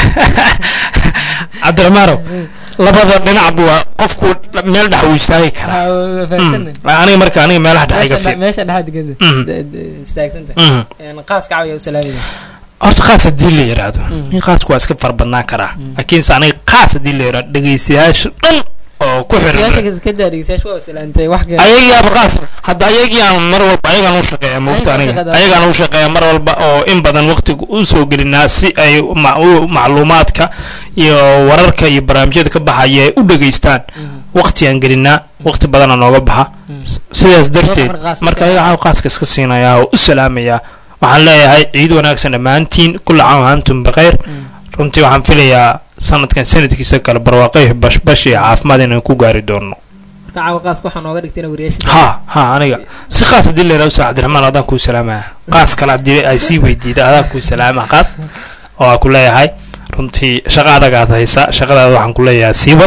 cabdiraxmaanow labada dhinacba waa qofku meel dhex uu istaagi karaa Ha, fahamsan Mm. aniga marka aniga meelaha dhex iga meesha fiir meesha dhexaad digada Mm. istaagsanta Mhm. een, qaaska caawa yaa u salaamaya horta qaas haddii la yidhaahdo Mm. nin qaasku waa iska farbadnaan karaa Mm. laakiinse aniga qaas haddii la yidhaahdo dhegaystayaasha dhan oo ku xiran su-aasha ka daa dhegeystayaasha waa salaantay wax kale ayagiiaba qaas hadda ayagiiaan mar walba ayagaan u shaqeeya moogta Ayagaa aniga shaqada- ayagaan u shaqeeya mar walba oo in badan waqtiga u soo gelinaa si ay ma- u- macluumaadka iyo wararka iyo barnaamijyada ka baxaya ay u dhegaystaan Mhm. waqtigaan gelinaa waqti badana nooga baxa Mhm. sidaas darteed marka qaas marka iska- ayaga waxaan qaaska iska siinayaa oo u salaamayaa waxaan leeyahay ciid wanaagsan dhammaantiin kulla caam wa antum bikheer Mm. runtii waxaan filayaa sanadkan sanadkiisa kale barwaaqay bashbash iyo caafimaad inaan ku gaari doono marka caawa qaaska waxaa nooga dhigtayna wariyaasha ha ha aniga si qaas haddii la yidhahdo ustaad cabdiraxmaan adaan kuu salaamaya qaas kale haddii ay sii weydiida adaan kuu salaama qaas oo aan ku leeyahay runtii shaqa adag aad haysa shaqadaada waxaan ku leeyahay siiba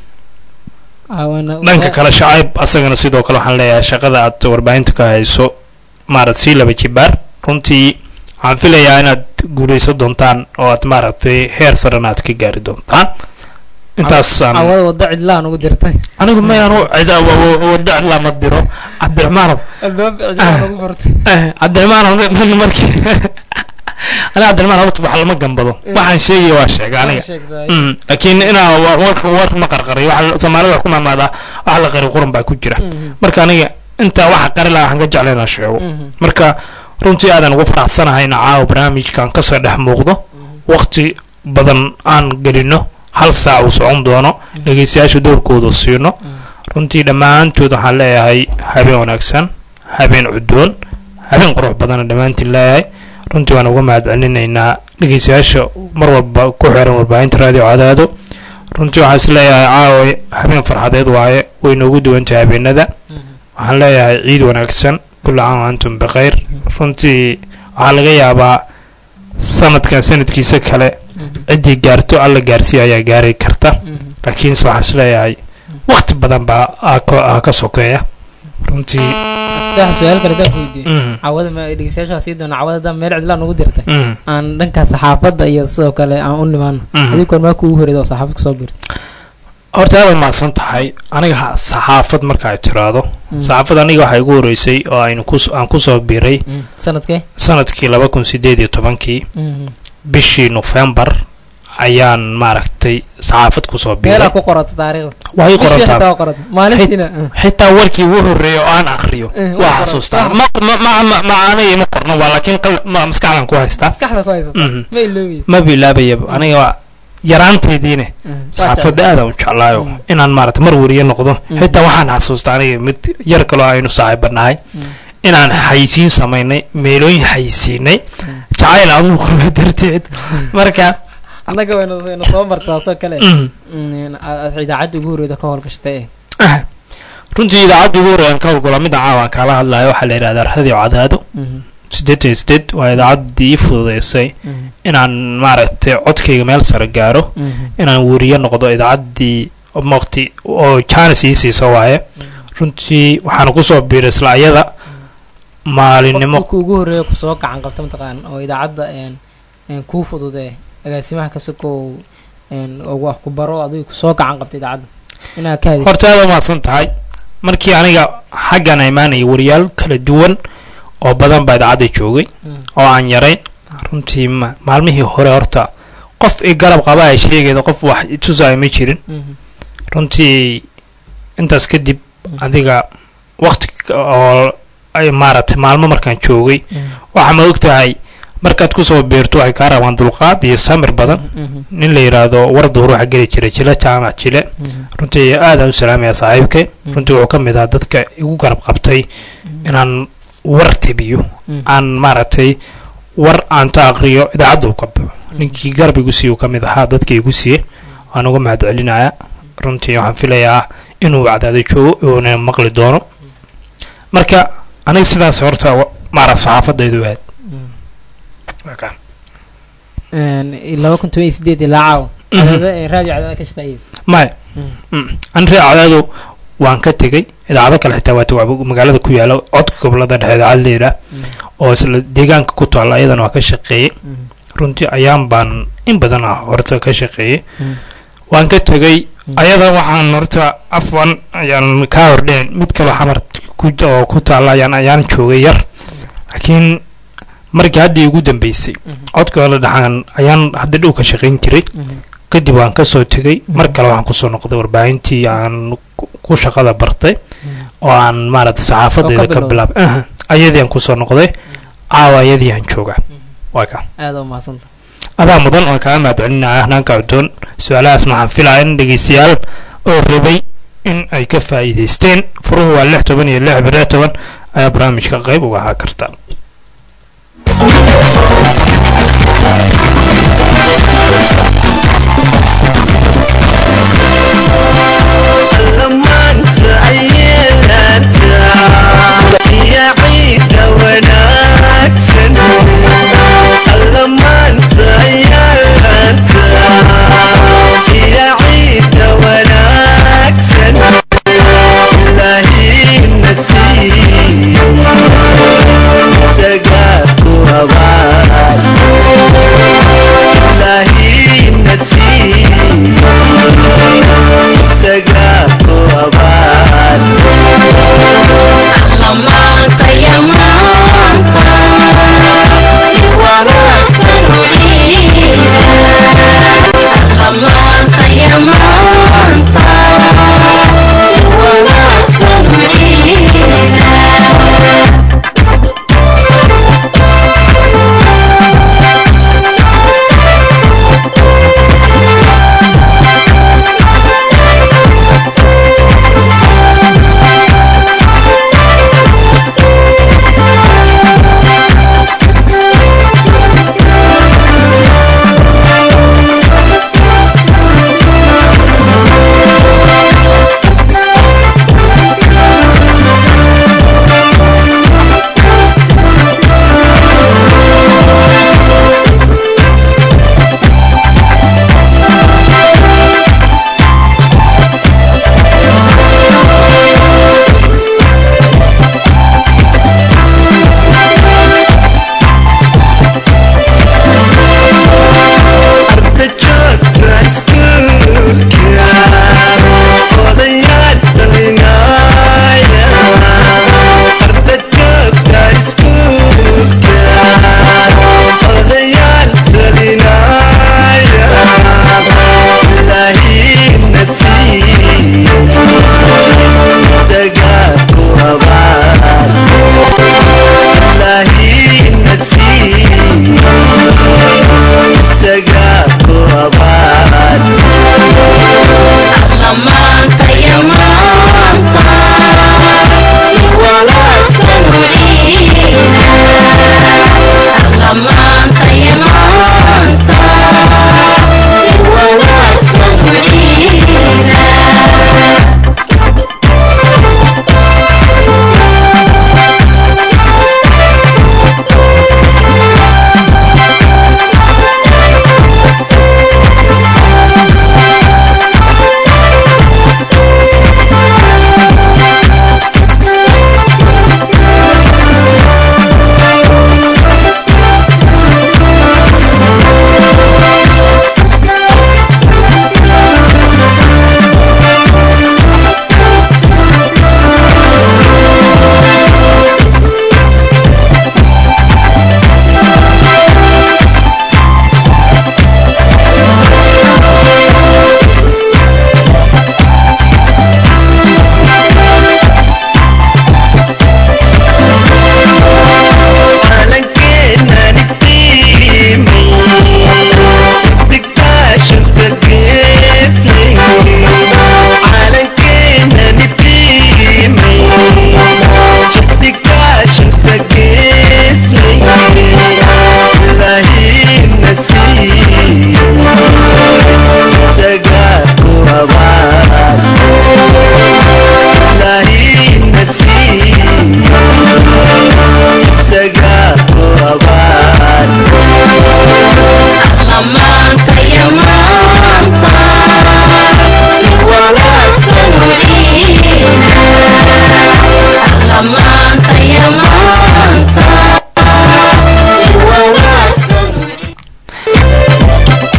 caawana dhanka kale shacayb asagana sidoo kale waxaan leeyahay shaqada aad warbaahinta ka hayso maarad sii laba jibaar runtii waxaan filayaa inaad guulayso doontaan oo aad maaragtay heer sarena aad ka gaari doontaan intaasaan caawada wada cidlaan ugu dirtay anigu mayaan u cida wada lama diro cabdiraxmaanow albaab cidlaan ugu furtay Eh, cabdiraxmaanow nin markii aniga cabdiraxmaan horta wax lama gambado waxaan sheegaya waa sheega aniga sheegtay Mm, laakiin inaa wa- warka warka ma qarqariyo waxa soomaalida wax ku maamaadaa wax la qari quran baa ku jira marka aniga intaa waxa qari lahaa waxaan ka jeclay inaan sheego marka runtii aadan ugu faraxsanahay in caawa barnaamijkan kasoo dhex muuqdo waqti badan aan gelino hal saac uu socon doono dhegeystayaasha doorkooda siino runtii dhammaantood waxaan leeyahay habeen wanaagsan habeen cudoon habeen qurux badana dhammaantiin leeyahay runtii waan uga mahadcelinaynaa dhegeystayaasha mar walba ku xiran warbaahinta raadiyo cadaado runtii waxaan is leeyahay caawa habeen farxadeed waaye way noogu duwantahay habeenada waxaan leeyahay ciid wanaagsan kulla caam wa antum bikhayr runtii waxaa laga yaabaa sanadkan sanadkiisa kale ciddii gaarto alla gaarsiiya ayaa gaari karta laakiinse waxaan is leeyahay waqti badan baa aa ka- aa ka sokeeya runtii saddex su-aal kale daan weydiiyo mm, cawada ma dhegeystayaasha sii doona cawada daa meel cidlaan ugu dirtay mm, aan dhanka saxaafadda iyo sidoo kale aan u nimaano mhm. adiga kormaa kuugu horeeda oo saxaafad kusoo birta horta aad mahadsan tahay aniga ha- saxaafad marka ay tiraado saxaafad aniga waxaa igu horeysay oo aynu kus- aan kusoo biiray sanadkee sanadkii laba kun sideed iyo tobankii bishii nofembar ayaan maaragtay saxaafad kusoo biiray meelaa ku qorata taariikhda waa ii bishii qorantaa xitaa waa qorata maalintiina xitaa warkii ugu horreeyay oo aan aqriyo Eh, waa waa qoran. xasuustaa ma ma- ma- ma- macaanay ima qorno waa laakiin qal- ma- maskaxdan ku haystaa maskaxda ku haysata Mhm. ma iloobi ma bilaabayaba aniga waa yaraantaydiine saxaafadda aadaan u jeclaayo Mm. inaan maarata mar wariye noqdo Mm. xitaa waxaan xasuustaa aniga mid yar kaloo aynu saaxiibanahay inaan xayisiin samaynay meelooyin xayisiinay jacayl aan u qaba darteed marka annaga waynu waynu soo martaa soo kale mm, Mm, aad aad idaacadda ugu horreeda ka howlgashatay ah, runtii idaacadda ugu horreeyaan ka howlgalo midda caawan kaala hadlayo waxaa la yidhahdaa radio cadaado siddeetan iyo sideed waa idaacaddii ii fududeysay inaan maaragtay codkayga meel sare gaaro inaan weriye noqdo idaacaddii waqti oo jaanis ii siiso waaye runtii waxaan kusoo biiray isla ayada maalinimo qofka ugu horreeya kusoo gacan qabta mataqaan oo idaacadda een een kuu fududee agaasimaha ka sokow een oo wax ku baro adiga kusoo gacan qabta idaacadda inaa ka hadid horta aad umahadsan tahay markii aniga xaggan imaanaya wariyaal kala duwan oo badan baa idaacadda joogay Mm. oo aan yarayn runtii ma- maalmihii hore horta qof i garab qaba ay sheegayda qof wax itusaayo ma jirin Mhm. runtii intaas kadib adiga waqti oo ay maaragtay maalmo markaan joogay Mhm. waxaa ma og tahay markaad kusoo beerto waxay kaa rabaan dulqaad iyo samir badan Mhm. nin la yidhaahdo warda ruuxa geli jira jila jaamac jile Mhm. runtii aadaan u salaamaya saaxiibkay Mm. runtii wuxuu ka mid ahaa dadka igu garab qabtay inaan war tibiyo Mm. aan maaragtay war aan ta aqriyo idaacadda u ka baxo ninkii garab igu siiye uu ka mid ahaa dadka igu siiye waan uga mahad celinaya runtii waxaan filayaa inuu cadaado joogo uuna maqli doono marka aniga sidaas horta wa- maara saxaafadaydu ahayd Mhm. Waa kaa. Een, laba kun toban iyo sideed ilaa caawa Mhm. cadaada ee raadiyo cadaada ka shaqeeyay maya Mm. Mm. an ree cadaado waan ka tegey idaacado kale xitaa waata waa magaalada ku yaala codka gobolada dhexe idaacad layidhaah oo isla deegaanka ku taalla ayadana waa ka shaqeeyey Mhm. runtii ayaan baan in badan ah horta ka shaqeeyey Mm. waan ka tegey Mm. ayada waxaan horta afwan ayaan kaa hordheen mid kaloo xamar ku oo ku taalla ayaan ayaan joogay yar laakiin markii haddii ugu dambeysay Mhm. codka la dhaxaan ayaan hadda dhow ka shaqayn jiray Mhm. kadib waan ka soo tegey Mhm. mar kale waxaan kusoo noqday warbaahintii aan ku- ku shaqada bartay oo aan maaragtay saxaafadeeda ka bilowday. bilaabay Aha, ayadii aan kusoo noqday caawa ayadii aan joogaa waa ka aada u mahadsanta adaa mudan oo kaga mahad celinaya hanaanka cuddoon su-aalahaasna waxaan filaya in dhegeystayaal oo rabay in ay ka faa'iidaysteen furuhu waa lix toban iyo lix bire toban ayaa barnaamijka qayb uga ahaa karta lamaanta ayaanta iyo ciidda wanaagsan lamaanta ayaanta iyo ciidda wanaagsan ilaahina siiyo isagaa ku abaal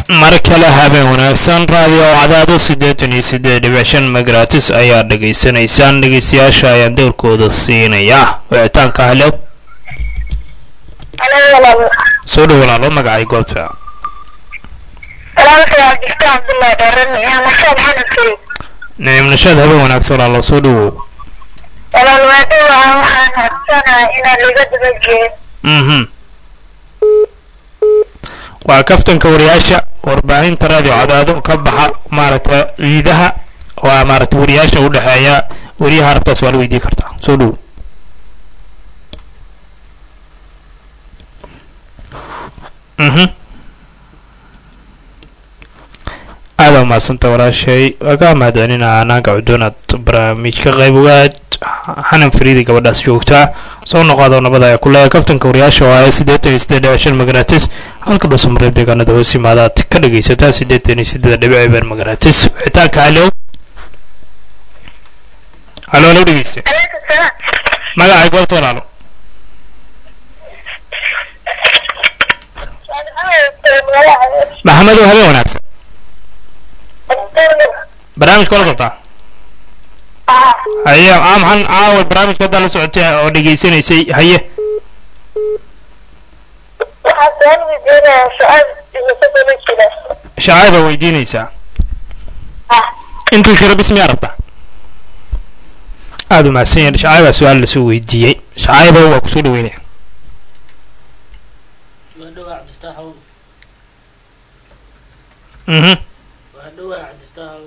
mar kale habeen wanaagsan raadiyo cadaado siddeetan iyo siddeed dhibic shan magratis ayaa dhegaysanaysaan dhegeystayaasha ayaan dowrkooda siinayaa wicitaanka halew soo dhow walaalo magacay goobta nicim nashaad habeen wanaagsan walaalo soo dhowow mhm waa kaftanka wariyaasha warbaahinta raadiyo cadaado ka baxa maaragta ciidaha waa maaragta wariyaasha u dhexeeya wariyaha rabtaas waa la weydii kartaa soo dhow mhm aada umahadsanta walaashay waa kaa mahadcelinaa anaanka cudoonaad barnaamijka qayb ogaad xanan fariidi gabadhaas joogtaa soo noqoado nabada ayaa ku leeyahay kaftanka wariyaasha oo ah siddeetan iyo siddeed dhibic shan magaratis halka dhuusamareeb deegaanada hoos yimaadaad ka dhagaysataa siddeetan iyo siddeed dhibic eber magaratis wixitaanka halow halo halo dhegeyste magacay goobta walaalo maxamedow habeen wanaagsan barnaamijka wala qabtaa haye aa maxaan caawa barnaamijka haddaa la socotay oo dhegaysanaysay haye shacaay baa weydiinaysaa intuu shiro bis miyaa rabtaa aada u mahadsan yahay shacaay baa su-aal lasoo weydiiyey shacaayba waa kusoo dhaweynaya waa dhowaa cabdiftaaxow mhm waa dhowaa cabdiftaaxow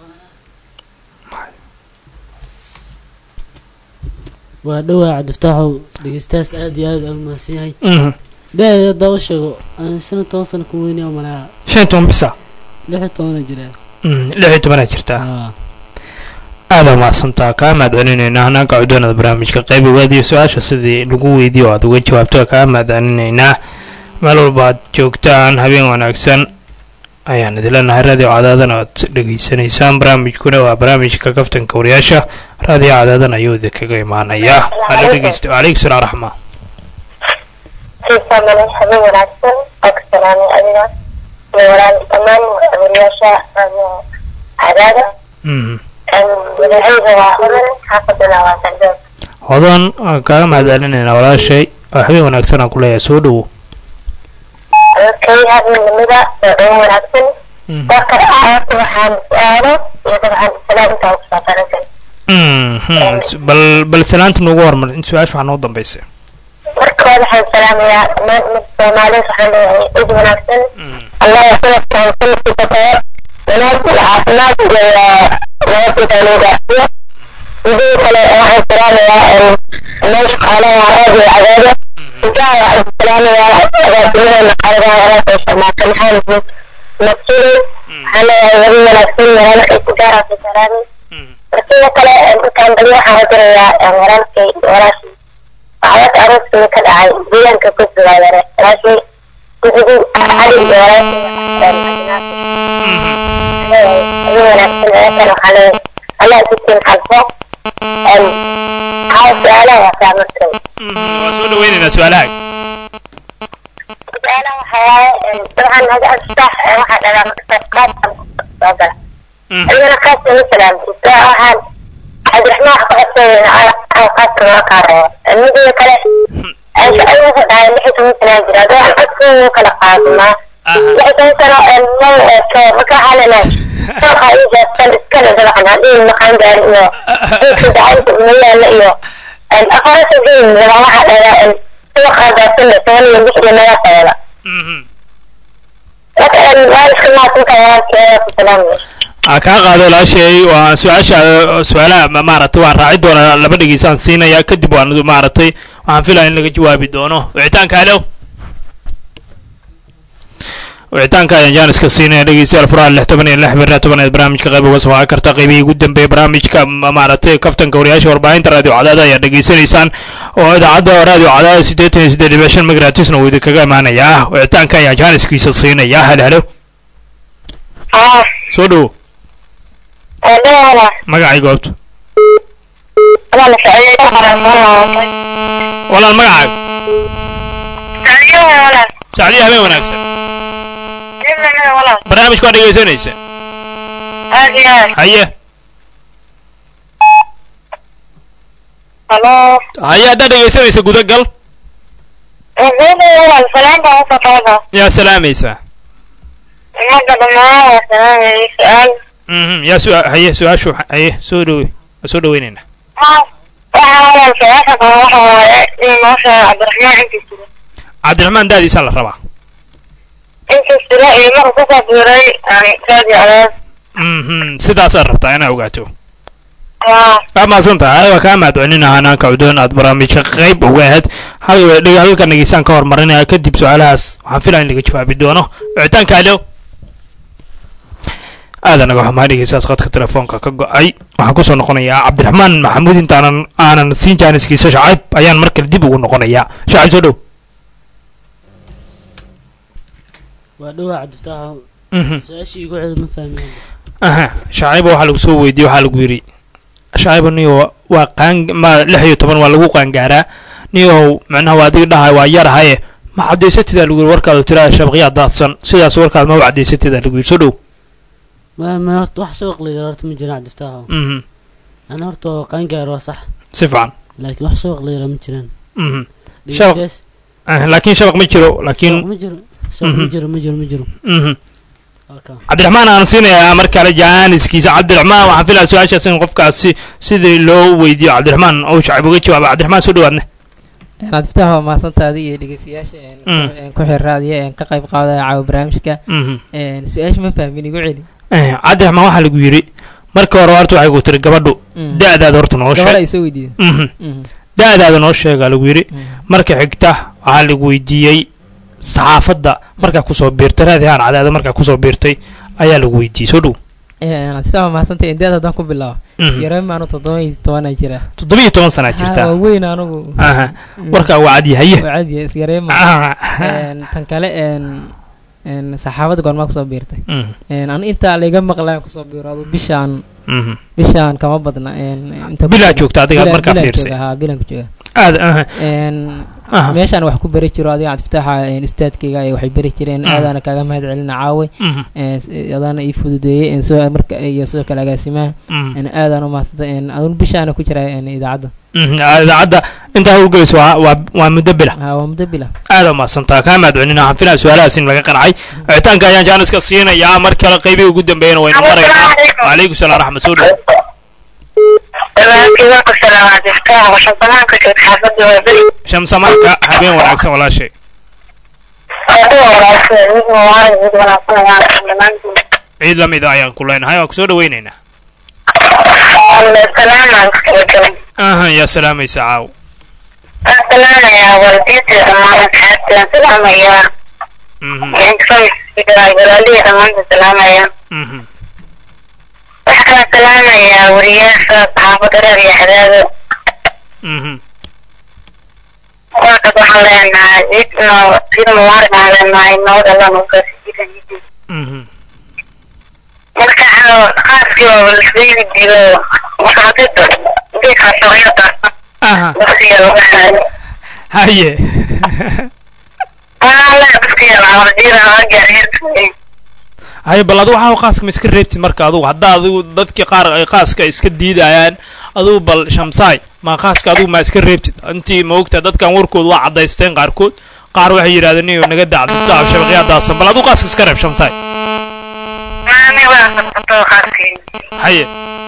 waa dhowaa cabdiftaaxow dhegeystayaas aad iyo aad aan mahadsan yahay mhm da haddaa u sheego aan shan iyo toban sano ku weynaya malaa shan iyo toban bisa lix iyo tobana jiraa Mm, lix iyo tobanaa jirtaa aa aada umahadsantaa kaa mahadcelinaynaa hanaanka cudoonada barnaamijka qayb ogaadiyo su-aasha sidii lagu weydiiyo aad uga jawaabto kaa mahadcelinaynaa meel walba aad joogtaan habeen wanaagsan ayaan idin leenahay raadiyo cadaadana aad dhegaysanaysaan barnaamijkuna waa barnaamijka kaftanka wariyaasha raadiyo cadaadan ayuu idinkaga imaanayaa hala dhegeysta calaykum salaam raxma habeen wanaagsan oo ka salaamay adiga iyo walaal dhammaan wariyaasha radio cadaada Mhm. magacayga waa hodan xaafadana waa sardood hodan waan kaaga mahadcelinaynaa walaashay oo habeen wanaagsan aan ku leeyahay soo dhowo dadkay habeenimada oo dhan wanaagsan Mhm. dadka aarta waxaan su-aalo iyo dabcan salaam intaa kusoo taransan Mhm. bal bal salaanta noogu hormar in su-aasha waxaa noo dambaysa marka hore waxaan salaamayaa dhammaan ummadda soomaaliyeed waxaan leeyahay cid wanaagsan allah sanadkan sanadkiisa kale wanaag iyo caafimaad iyo nabadgeda loo gaarsiiyo midii kale waxaan salaamayaa meel shaqaalaha radio cadaado intaa waxaan salaamayaa agaasimadeena qaaligaha walaashay sharmaaka maxamed maksudi waxaan leeyahay wadi wanaagsan walaalkay ku gaaraasa salaamay markida kale intaan bali waxaan hadirayaa walaalkay walaashii waxaad arooskii ka dhacay deegaanka gudbiga yare walaashii gudigi cali iyo walaashii allah jidkiin xalfo haa su-aalaha waa saamartay waa soo dhaweynaynaa su-aalaha su-aalaha waxaa dabcan hada astax waxaa dhagaa maktab qaaskan soo gala أنا خاصة مثلا waxaan cabdiraxmaan wax ka codsanayna qaadka noo qaadaya midii kale ayagu dhahay lix iyo toban sanaa jira adoo aan codkii noo kala qaadnaa lix iyo toban sano mal eeto marka waxaa leenahay sooqa iyo jaastan iskale dabcan haddii maqaan gaari iyo geedka gacanta uma yaala iyo afarasa geyn laba waxaa dhagaa suuqa jaastan la toban iyo lix iyo naga qeeda marka waa iska maasinka walaalkeeda ku salaamaya aa kaa qaado walaashay waa su-aasha su-aalaha ma- maaragtay waan raaci doonaa laba dhegeysaan siinaya kadib waan maaragtay waxaan filaya in laga jawaabi doono wicitaanka halo wicitaanka ayaan jaaniska siinaya dhegeystayaal furaha lix toban iyo lix bira tobaneed barnaamijka qayb uga soo waa karta qaybihii ugu dambeeyay barnaamijka ma- maaragtay kaftanka wariyaasha warbaahinta raadiyo cadaada ayaa dhegeysanaysaan oo idaacadda raadiyo cadaada siddeetan iyo siddeed dhibic shan magratisna uu idinkaga imaanayaa wicitaanka ayaa jaaniskiisa siinaya halo halo haa soo dhowo eedheela magacay goobta أنا سعيدة والله walaal magacaaga سعيدة ولا sacdiya habeen wanaagsan dhibna walaal barnaamijka waa dhegaysanaysa aad iyo aad haye halo haye haddaad dhegaysanaysa gudagal wuxuuda walaal salaan baan usoo taada yaa salaamaysaa ummadda dhammaan waa salaamayay su-aal mhm yaa su haye su-aashu haye soo dhawe waa soo dhaweynaynaa waxaa walaal su-aasha qaba waxa waaye in noo sheego cabdiraxmaan intii jiro cabdiraxmaan daadiisaa la rabaa intii jiro iyo markuu kusoo biiray raadi cadaad mhm sidaasaad rabtaa inaa ogaato waa waa mahadsan tahay waa kaa mahadcelinaha hanaanka cudoon aad barnaamijka qayb uga ahayd hal dheg halka nageysaan ka hormarinaya kadib su-aalahaas waxaan filaya in laga jawaabi doono wicitaanka alo aada naga xumaa dhegeysaas qadka telefoonka ka go-ay waxaan kusoo noqonayaa cabdiraxmaan maxamuud intaanan aanan siin jaaniskiisa shacayb ayaan mar kale dib ugu noqonayaa shacayb soo dhow waa dhowaa cabdifataaxo Mhm. su-aashii igu celi ma fahmin aha shacayba waxaa lagu soo weydiiyey waxaa lagu yidhi shacayba niyo waa qaan ma lix iyo toban waa lagu qaangaaraa niyow macnaha waa adiga dhahay waa yarahaye ma cadaysatidaa lagu yidhi warkaadu tiraa shabaqyaa daadsan sidaas warkaad ma cadaysatidaa lagu yidhi soo dhow ma ma horta wax soo qliya horta ma jiraan cabdifataaxo mhm ana horta waa qaangaar waa sax si fiican laakiin wax soo qliya ma jiraan mhm Shabaq- dhegeystayaas Ah, laakiin shabaq ma jiro shabaq laakiin ma jiro shabaq ma Mhm. jiro ma jiro ma jiro mhm waa kaa cabdiraxmaan aan siinayaa mar kale jaaniskiisa cabdiraxmaan waxaan filaya su-aashaas in qofkaasi sidii loo weydiiyo cabdiraxmaan ou shacib uga jawaaba cabdiraxmaan soo dhawaadne cabdifatax waa mahadsantaadi iyo dhegeystayaasha een ku- Mm. een ku xiraadiya een ka qayb qaadaya caawa barnaamijka mhm een su-aasha ma fahmin igu celi Eh, cabdiraxmaan waxaa lagu yidhi marka hore horta waxay ku tiri gabadhu Mm. da-daada horta noo gabadha sheeg ay soo weydiida Mhm. Mhm. da-daada noo sheegaa lagu yidhi Mhm. marka xigta waxaa lagu weydiiyey saxaafadda markaa kusoo biirtay raadihaan cadaada markaa kusoo biirtay ayaa lagu weydiiyey soo dhow Een, cabdifatax waa mahadsantahay indeed haddaan ku bilaabo Mhm. yareen maanu toddoba iyo tobanaa jira toddobiyo toban sanaa Ha, jirtaa waa weyn anigu aha warkaa waa cadyahaye waa cadiya isyareen ma Ah. Een, tan kale een een saxaafadda goormaa kusoo biirtay Mhm. een an intaa layga maqlayan kusoo biiro adu bishaan Mhm. bishaan kama badna een inta bilaa joogta adiga Bilaan- markaa bilaan fiirsay jooga, haa bilaan ku jooga aad aha een aha meeshaan wax ku bari jiro adiga cabdifitaaxa een istaadkayga ay waxay bari jireen Mm. aadaana kaaga mahad celina caawe Mhm. een s- adaana ii fududeeyey een soo marka iyo sidoo kale agaasimaha Mhm. een aadaan u mahadsantay een adun bishaana ku jira een idaacadda Mhm. Ah, idaacadda intaa howlgelayso waa waa waa muddo bila haa waa muddo bila aad umahadsantaa kaa mahadcelina waxaan filaya su-aalahaas in laga qancay wicitaanka ayaan jaaniska siinayaa mar kale qaybihii ugu dambeeyana waynu maraynaa wacalaykum salaam raxmat soo dhow dhammaantiin waa ku salaamaa diftaa waxaan salaamka joogta xaafadda waa beri shamsamaanka habeen wanaagsan walaashay aaduu walaashay mid muwaarid mid wanaagsan ayaan dhammaantiin ciid lamid a ayaan ku leenahay waan kusoo dhaweynaynaa salaamaan kala galan ahan yaa salaamaysa caaw waan salaamayaa waalidiinta dhammaan asxaabtaan salaamayaa Mhm. walaalihii dhammaanta salaamaya Mhm. waxaan salaamayaa wariyaasha saxaafadda reer iyo xadaado Mhm. markas waxaan leenahay ciid noo ciid mubaarak aan leenahay nabad alla nuukaasijidan Mhm. marka qaaskii waa lasbaydi dilo marka hadii geedkaa shaqyada aha dugsiga laga haayo haye wala dugsiga lacawardira gaarheerka haye bal adigu waxaa qaaska ma iska reebtid marka adugu haddaa adigu dadkii qaar ay qaaska iska diidayaan adigu bal shamsaay ma qaaska adigu ma iska reebtid intii ma ogtaa dadkan warkooda waa cadaysteen qaarkood qaar waxay yidhahdeen niyo naga dacdito shabaqyaa daasan bal adigu qaaska iska reeb shamsaay maani waa farsato qaaskii haye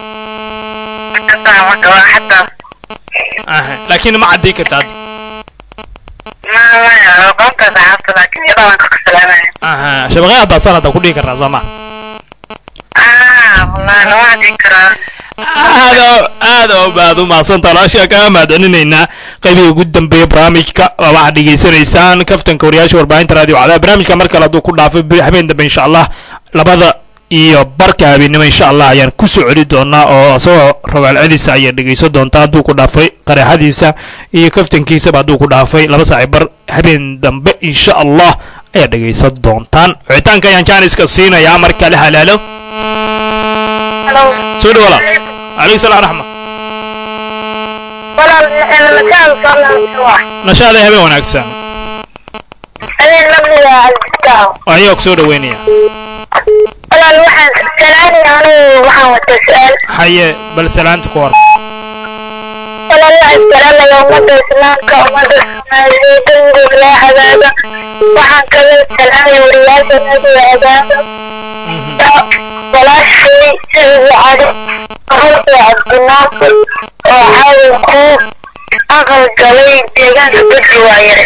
hataa marka waa hataa aha laakiin ma caddii karta hadda maamaya aqoonta saxaabta laakiin iyadoo waan ka salaamaya aha shabaqyaa daasan hadda ku dhihi karnaa soo ma ah wallahi lama hadin karaa aad oo- aad oo baad u mahadsantaa walaashaa kaa mahadcelinaynaa qaybihii ugu dambeeya barnaamijka waa waxaad dhegaysanaysaan kaftanka wariyaasha warbaahinta radio cadaab barnaamijka mar kale hadduu ku dhaafay bi- habeen dambe insha allah labada iyo barka habeennimo insha allah ayaan ku soo celi doonaa oo isagoo rogaal celisa ayaad dhegaysan doontaa hadduu ku dhaafay qareexadiisa iyo kaftankiisaba hadduu ku dhaafay laba saaci bar habeen dambe insha allah ayaad dhegaysan doontaan wicitaanka ayaan jaaniska siinayaa mar kale halaalo halo soo dhow walaal calaykum salaam raxma walaal makaan soo waa nashaada habeen wanaagsan ay habeen lamida albistaaho ayagoo kusoo dhaweynaya walaal waxaan salaanaya anigu waxaan wata su-aal haye bal salaanta ku hor walaal waxaan salaamaya ummadda islaamka ummadda soomaaliyeed dembigooda laa hagaaga waxaan kaga salaamaya wariyaasha nabiga hagaaga walaashay sicidu cali runtii cabdinaasir oo caawin ku aqal galay deegaanka bedri waayare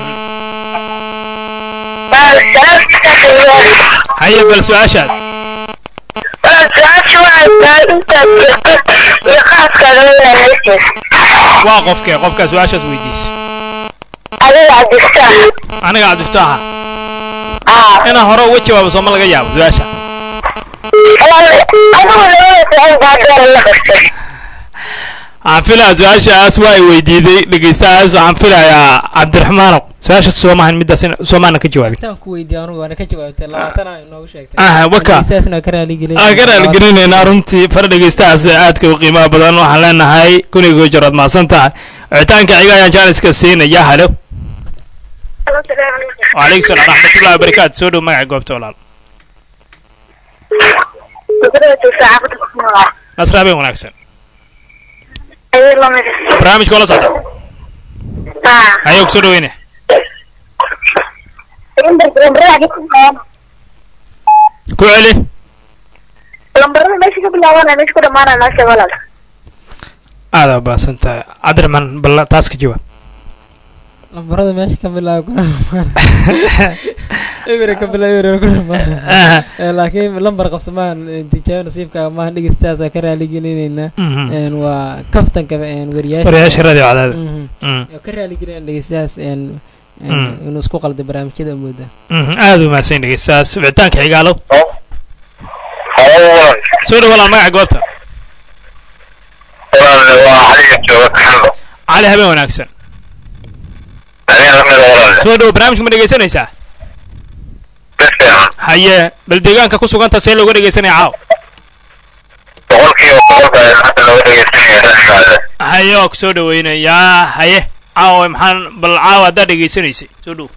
haye bal su-aashaad su-aasha waxaa intaad jirto iyo qaaskaaga inaa haysiis waa qofkee qofkaa su-aashaas weydiisa adiga cabdistaax aniga cabdiftaaxa aa inaan hore uga jawaabo sooma laga yaabo su-aasha adigu labada su-aal baa doora la qabtay waxaan filaya su-aashaas waa ay weydiiday dhegeystahaas waxaan filayaa cabdiraxmaanow su-aashaas soomahan middaas in- soomaana ka jawaabin intaan ku weydiiyo anugu waana ka jawaabtay labaatan aa inoogu sheegtay aha waka saasna ka raaligelin aan ka raaligelinaynaa runtii far dhegeystahaas aadka u qiimaha badan waxaan leenahay kunigoo jarood mahadsan tahay wicitaanka xiga ayaan jaaniska siinaya halo wacalaykum salaam raxmatullahi wabarakaatu soo dhow magaca goobta walaal nasra habeen wanaagsan barnaamijka oo la socda ayuu kusoo dhaweynaya ku celi lambarada meesha ka bilaabana meesha ku dhamaana noo sheeg walaal aada baasan tahay cabdiraxmaan bal taas ka jawaab lambarada meesha ka bilaaba ku dhamaan ebere ka bilaaba ebere ku dhamaan Aha. Eh, laakiin lambar qabsamaan tijaabo nasiibkaaga maahan dhegeystaas waa ka raaligelinaynaa Mhm. een waa kaftanka een wariyaasha wariyaasha radio cadaada Mhm. Mm. waa ka raaligelinaa dhegeystayaas een een Mm. inuu isku qalda barnaamijyada mooda Mhm. aada u mahadsan dhegeystahaas wicitaanka xigaalo soo dhow walaal magaca goobta cali habeen wanaagsan soo dhow barnaamijka ma dhegeysanaysaa haye bal deegaanka ku suganta see looga dhegeysanaya caaw haye waa kusoo dhaweynayaa haye caawa maxaan bal caawa haddaad dhegeysanaysay soo dhow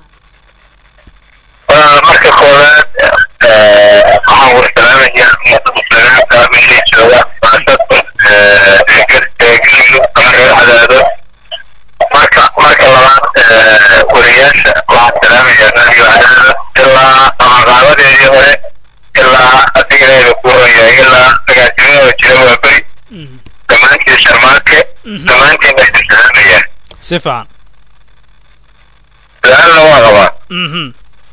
marka koowaad waxaan warsalamayaa muslimiinta meeshay joogaan khaasatan galmudug ama reer cadaado marka marka labaad wariyaasha waxaan salaamayaa radio cadaado ilaa amaqaabadeedii hore ilaa adigaeeda ku horeeya ilaa agaasimadooda jira waa beri dhammaantiin sharmaake dhammaantiin baa idin salaamayaa si fiican su-aalna waa qabaa mhm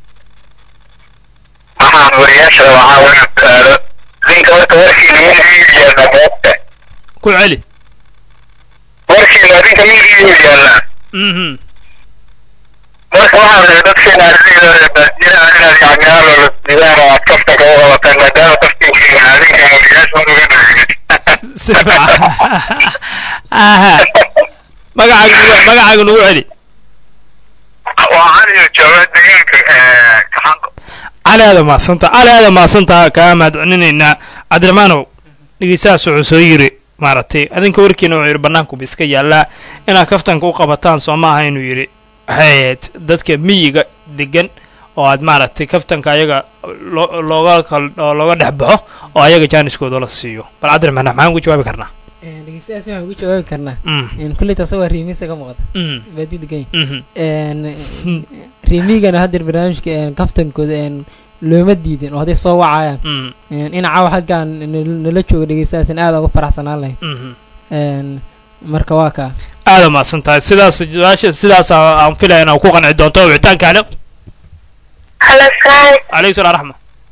waxaan wariyaasha waxaa weyn taalo ninka horta warkiina midigii yaalla moogta ku celi warkiina ninka midigii yaallaa mhm marka waxaan rabay dadkeena ardayda baadiyaha inaad yacniyaalo la sidaan oo aad kaftanka u qabataan maadaama kaftankiina adinka wariyaasha uga dhigid si fiican aha magacaaga nugu- magacaaga nugu celi waa caliyo jooga deegaanka kaxanko cali aada mahadsantaa cali aada mahadsantaa kaa mahadcelinaynaa cabdiraxmaanow dhegeystahaas wuxuu soo yiri maaragtay adinka warkiina wuxuu yidhi bannaankuba iska yaallaa inaad kaftanka u qabataan soo maaha inuu yidhi waxay ahayd dadka miyiga degan oo aad maaragtay kaftanka ayaga loo- looga kal- oo looga dhex baxo oo ayaga jaaniskooda la siiyo bal cabdiraxmaan maxaan ugu jawaabi karnaa Een, dhegeystayaas waxaan ugu jawaabi karnaa Mm, een kulleyta asagoo riimiisa ka muuqda mm, baadi degan mhm, een riimigana haddeer barnaamijka een kaftankooda een looma diidin oo hadday soo wacayaan mm, een in caawa halkaan nal- nala jooga dhegeystayaasina aad uga faraxsanaan lahayn mhm. een marka waa kaa aada mahadsan tahay sidaas su-aasha sidaas aan filaya inaan ku qanci doonto wicitaanka halo halo salaam calaykum salaam raxma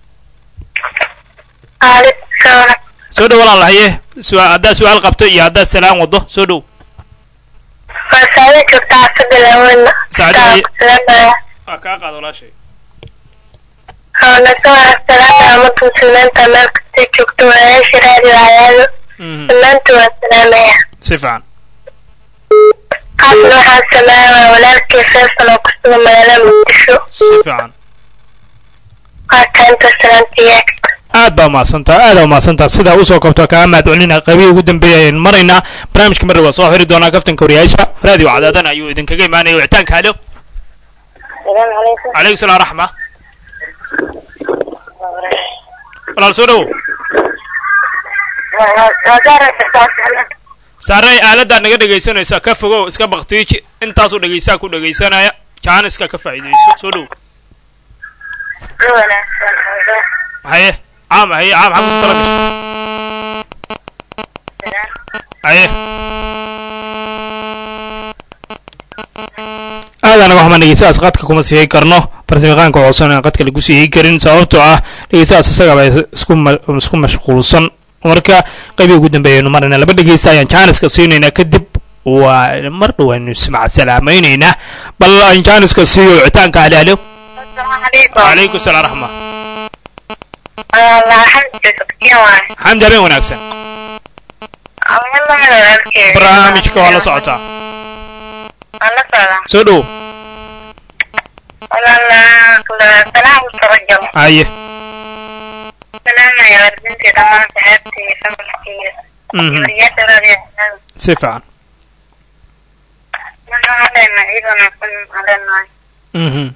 aaleykum salaam soo dhow walaal haye su- haddaad su-aal qabto iyo haddaad salaan wado soo dhow waa saada joogta asada laaweyna Saacada ay- salaamaya waa kaa qaad walaashay oo nasoo salaamaya ummadda muslimiinta meel kastay joogto walaasha raadi waayaado Mhm, dhammaantood waa salaamaya si fiican qaasna waxaan salaamaya walaalkii feesal oo kusuga magaalada muqdisho si fiican waa taanta salaantiyaa aad baa mahadsantaa aad baa mahadsantaa sidaa usoo kabto kaa mahadcelina qabihi ugu dambeeya ayaan maraynaa barnaamijka mar waa soo xiri doonaa kaftanka wariyaasha raadiyo cadaadana ayuu idinkaga imaanaya wicitaanka halo السلام عليكم calaykum salaam raxma walaal soo dhowow saarey aaladdaad naga dhegaysanaysa ka fogow iska baktiiji intaasuu dhegaysaa ku dhegaysanaya jaaniska ka faa'iidayso soo dhow haye caam haye caam xaggu tala gashay haye aadaan naga xumaan dhegeystahaas qadka kuma siiyey karno farsamayaqaanka codsan aan qadka lagu siiyey karin sababtoo ah dhegeystahaas isagaba isku ma- isku mashquulsan marka qeybii ugu dambeeyaynu marayna laba dhegeysta ayaan jaaniska siinaynaa kadib waa mar dhowaynu ismac salaamaynaynaa bal aan jaaniska siiyo wicitaanka hale halo calaykum salaam raxma xamdi habeen wanaagsan barnaamijka waa la socotaa soo dhow haye Mhm. si fiican Mhm.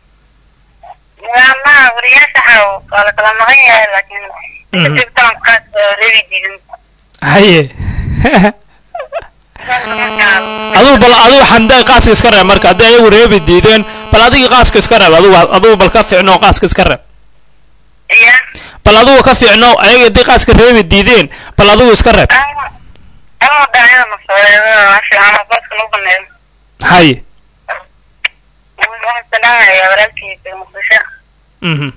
Mhm. haye aduu bal aduu xamdaa qaaska iska reeb marka haddii ayagu reebi diideen bal adigii qaaska iska reeb adugu adugu bal ka fiicno qaaska iska reeb bal adugu ka fiicno ayaga haddii qaaska reebi diideen bal adugu iska reeb haye mhm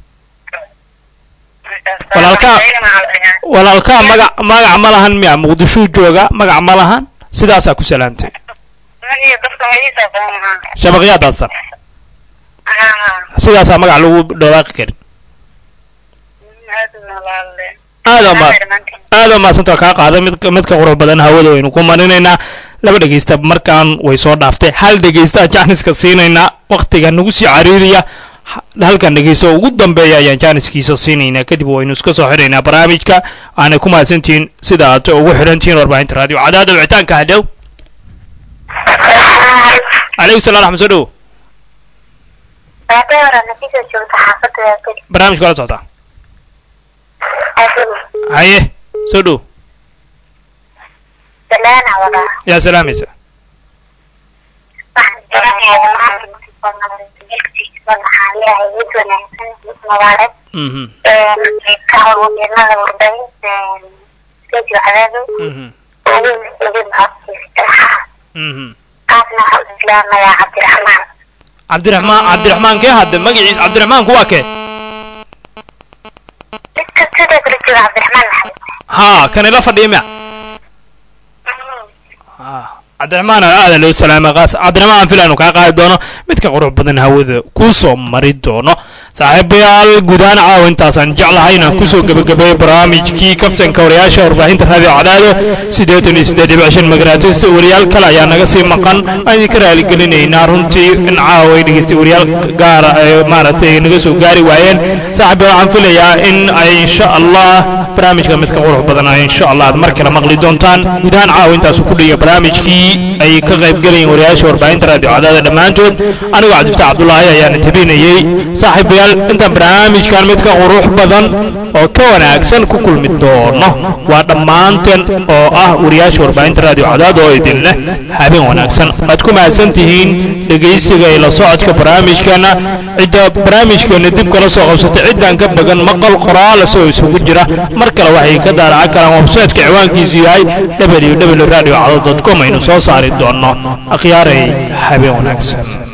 walaalkaa walaalkaa magac magac ma lahan miya muqdishuu jooga magac ma lahan sidaasaa ku salaamtay shabaqyaa daadsan sidaasaa magac lagu dhawaaqi karin aada ma aada maasanta kaa qaaday mid midka qurux badan hawada waynu ku marinaynaa laba dhegeysta markaan way soo dhaaftay hal dhegeysta jaaniska siinaynaa waktiga nagu sii cariiriya ha- halkan dhegeysto ugu dambeeya ayaan jaaniskiisa siinaynaa kadib waynu iska soo xidhaynaa barnaamijka aanay ku mahadsantihiin sida aad ugu xidhantihiin warbaahinta raadiyo cadaada wicitaanka hadhow calaykum salam raxma soo dhowo barnaamijka la socdaa haye soo dhow yaa salaamaysa mhm mhm mhm cabdiraxmaan cabdiraxmaan kee hadde magaciis cabdiraxmaanku waa kee haa kan ila fadhiya miya cabdiraxmaan aada loo salaamay qaas cabdiraxmaan aan filaanu kaa qaadi doono midka qurux badan hawada kuu soo mari doono saaxiibayaal guudaan caawa intaasaan jeclahay inaan kusoo gebagabeeyo barnaamijkii kaftanka wariyaasha warbaahinta raadiyo cadaado siddeetan iyo siddeed dhibic shan magaraatista wariyaal kale ayaa naga sii maqan aan idinka raaligelinaynaa runtii in caawa ay dhegeystay wariyaal gaara ay maaragtay naga soo gaari waayeen saaxiibayaal waxaan filayaa in ay insha allah barnaamijka midka qurux badan ay insha allah aad mar kale maqli doontaan gudahaan caawa intaasu ku dhiga barnaamijkii ay ka qaybgelayeen wariyaasha warbaahinta raadiyo cadaada dhammaantood anigoo cabdifataax cabdulaahi ayaana tabinayey saaxiibayaal intaan barnaamijkan midka qurux badan oo ka wanaagsan ku kulmi doono waa dhammaanteen oo ah wariyaasha warbaahinta raadiyo cadaada oo idin leh habeen wanaagsan waad ku mahadsan tihiin dhegaysiga iyo la socodka barnaamijkana cidda barnaamijkeena dib kala soo qabsatay ciddaan ka bagan maqal qoraal isagoo isugu jira mar kale waxay ka daaracan karaan websaytka ciwaankiisu yahay www radio com aynu soo saari doono akhyaaray habeen wanaagsan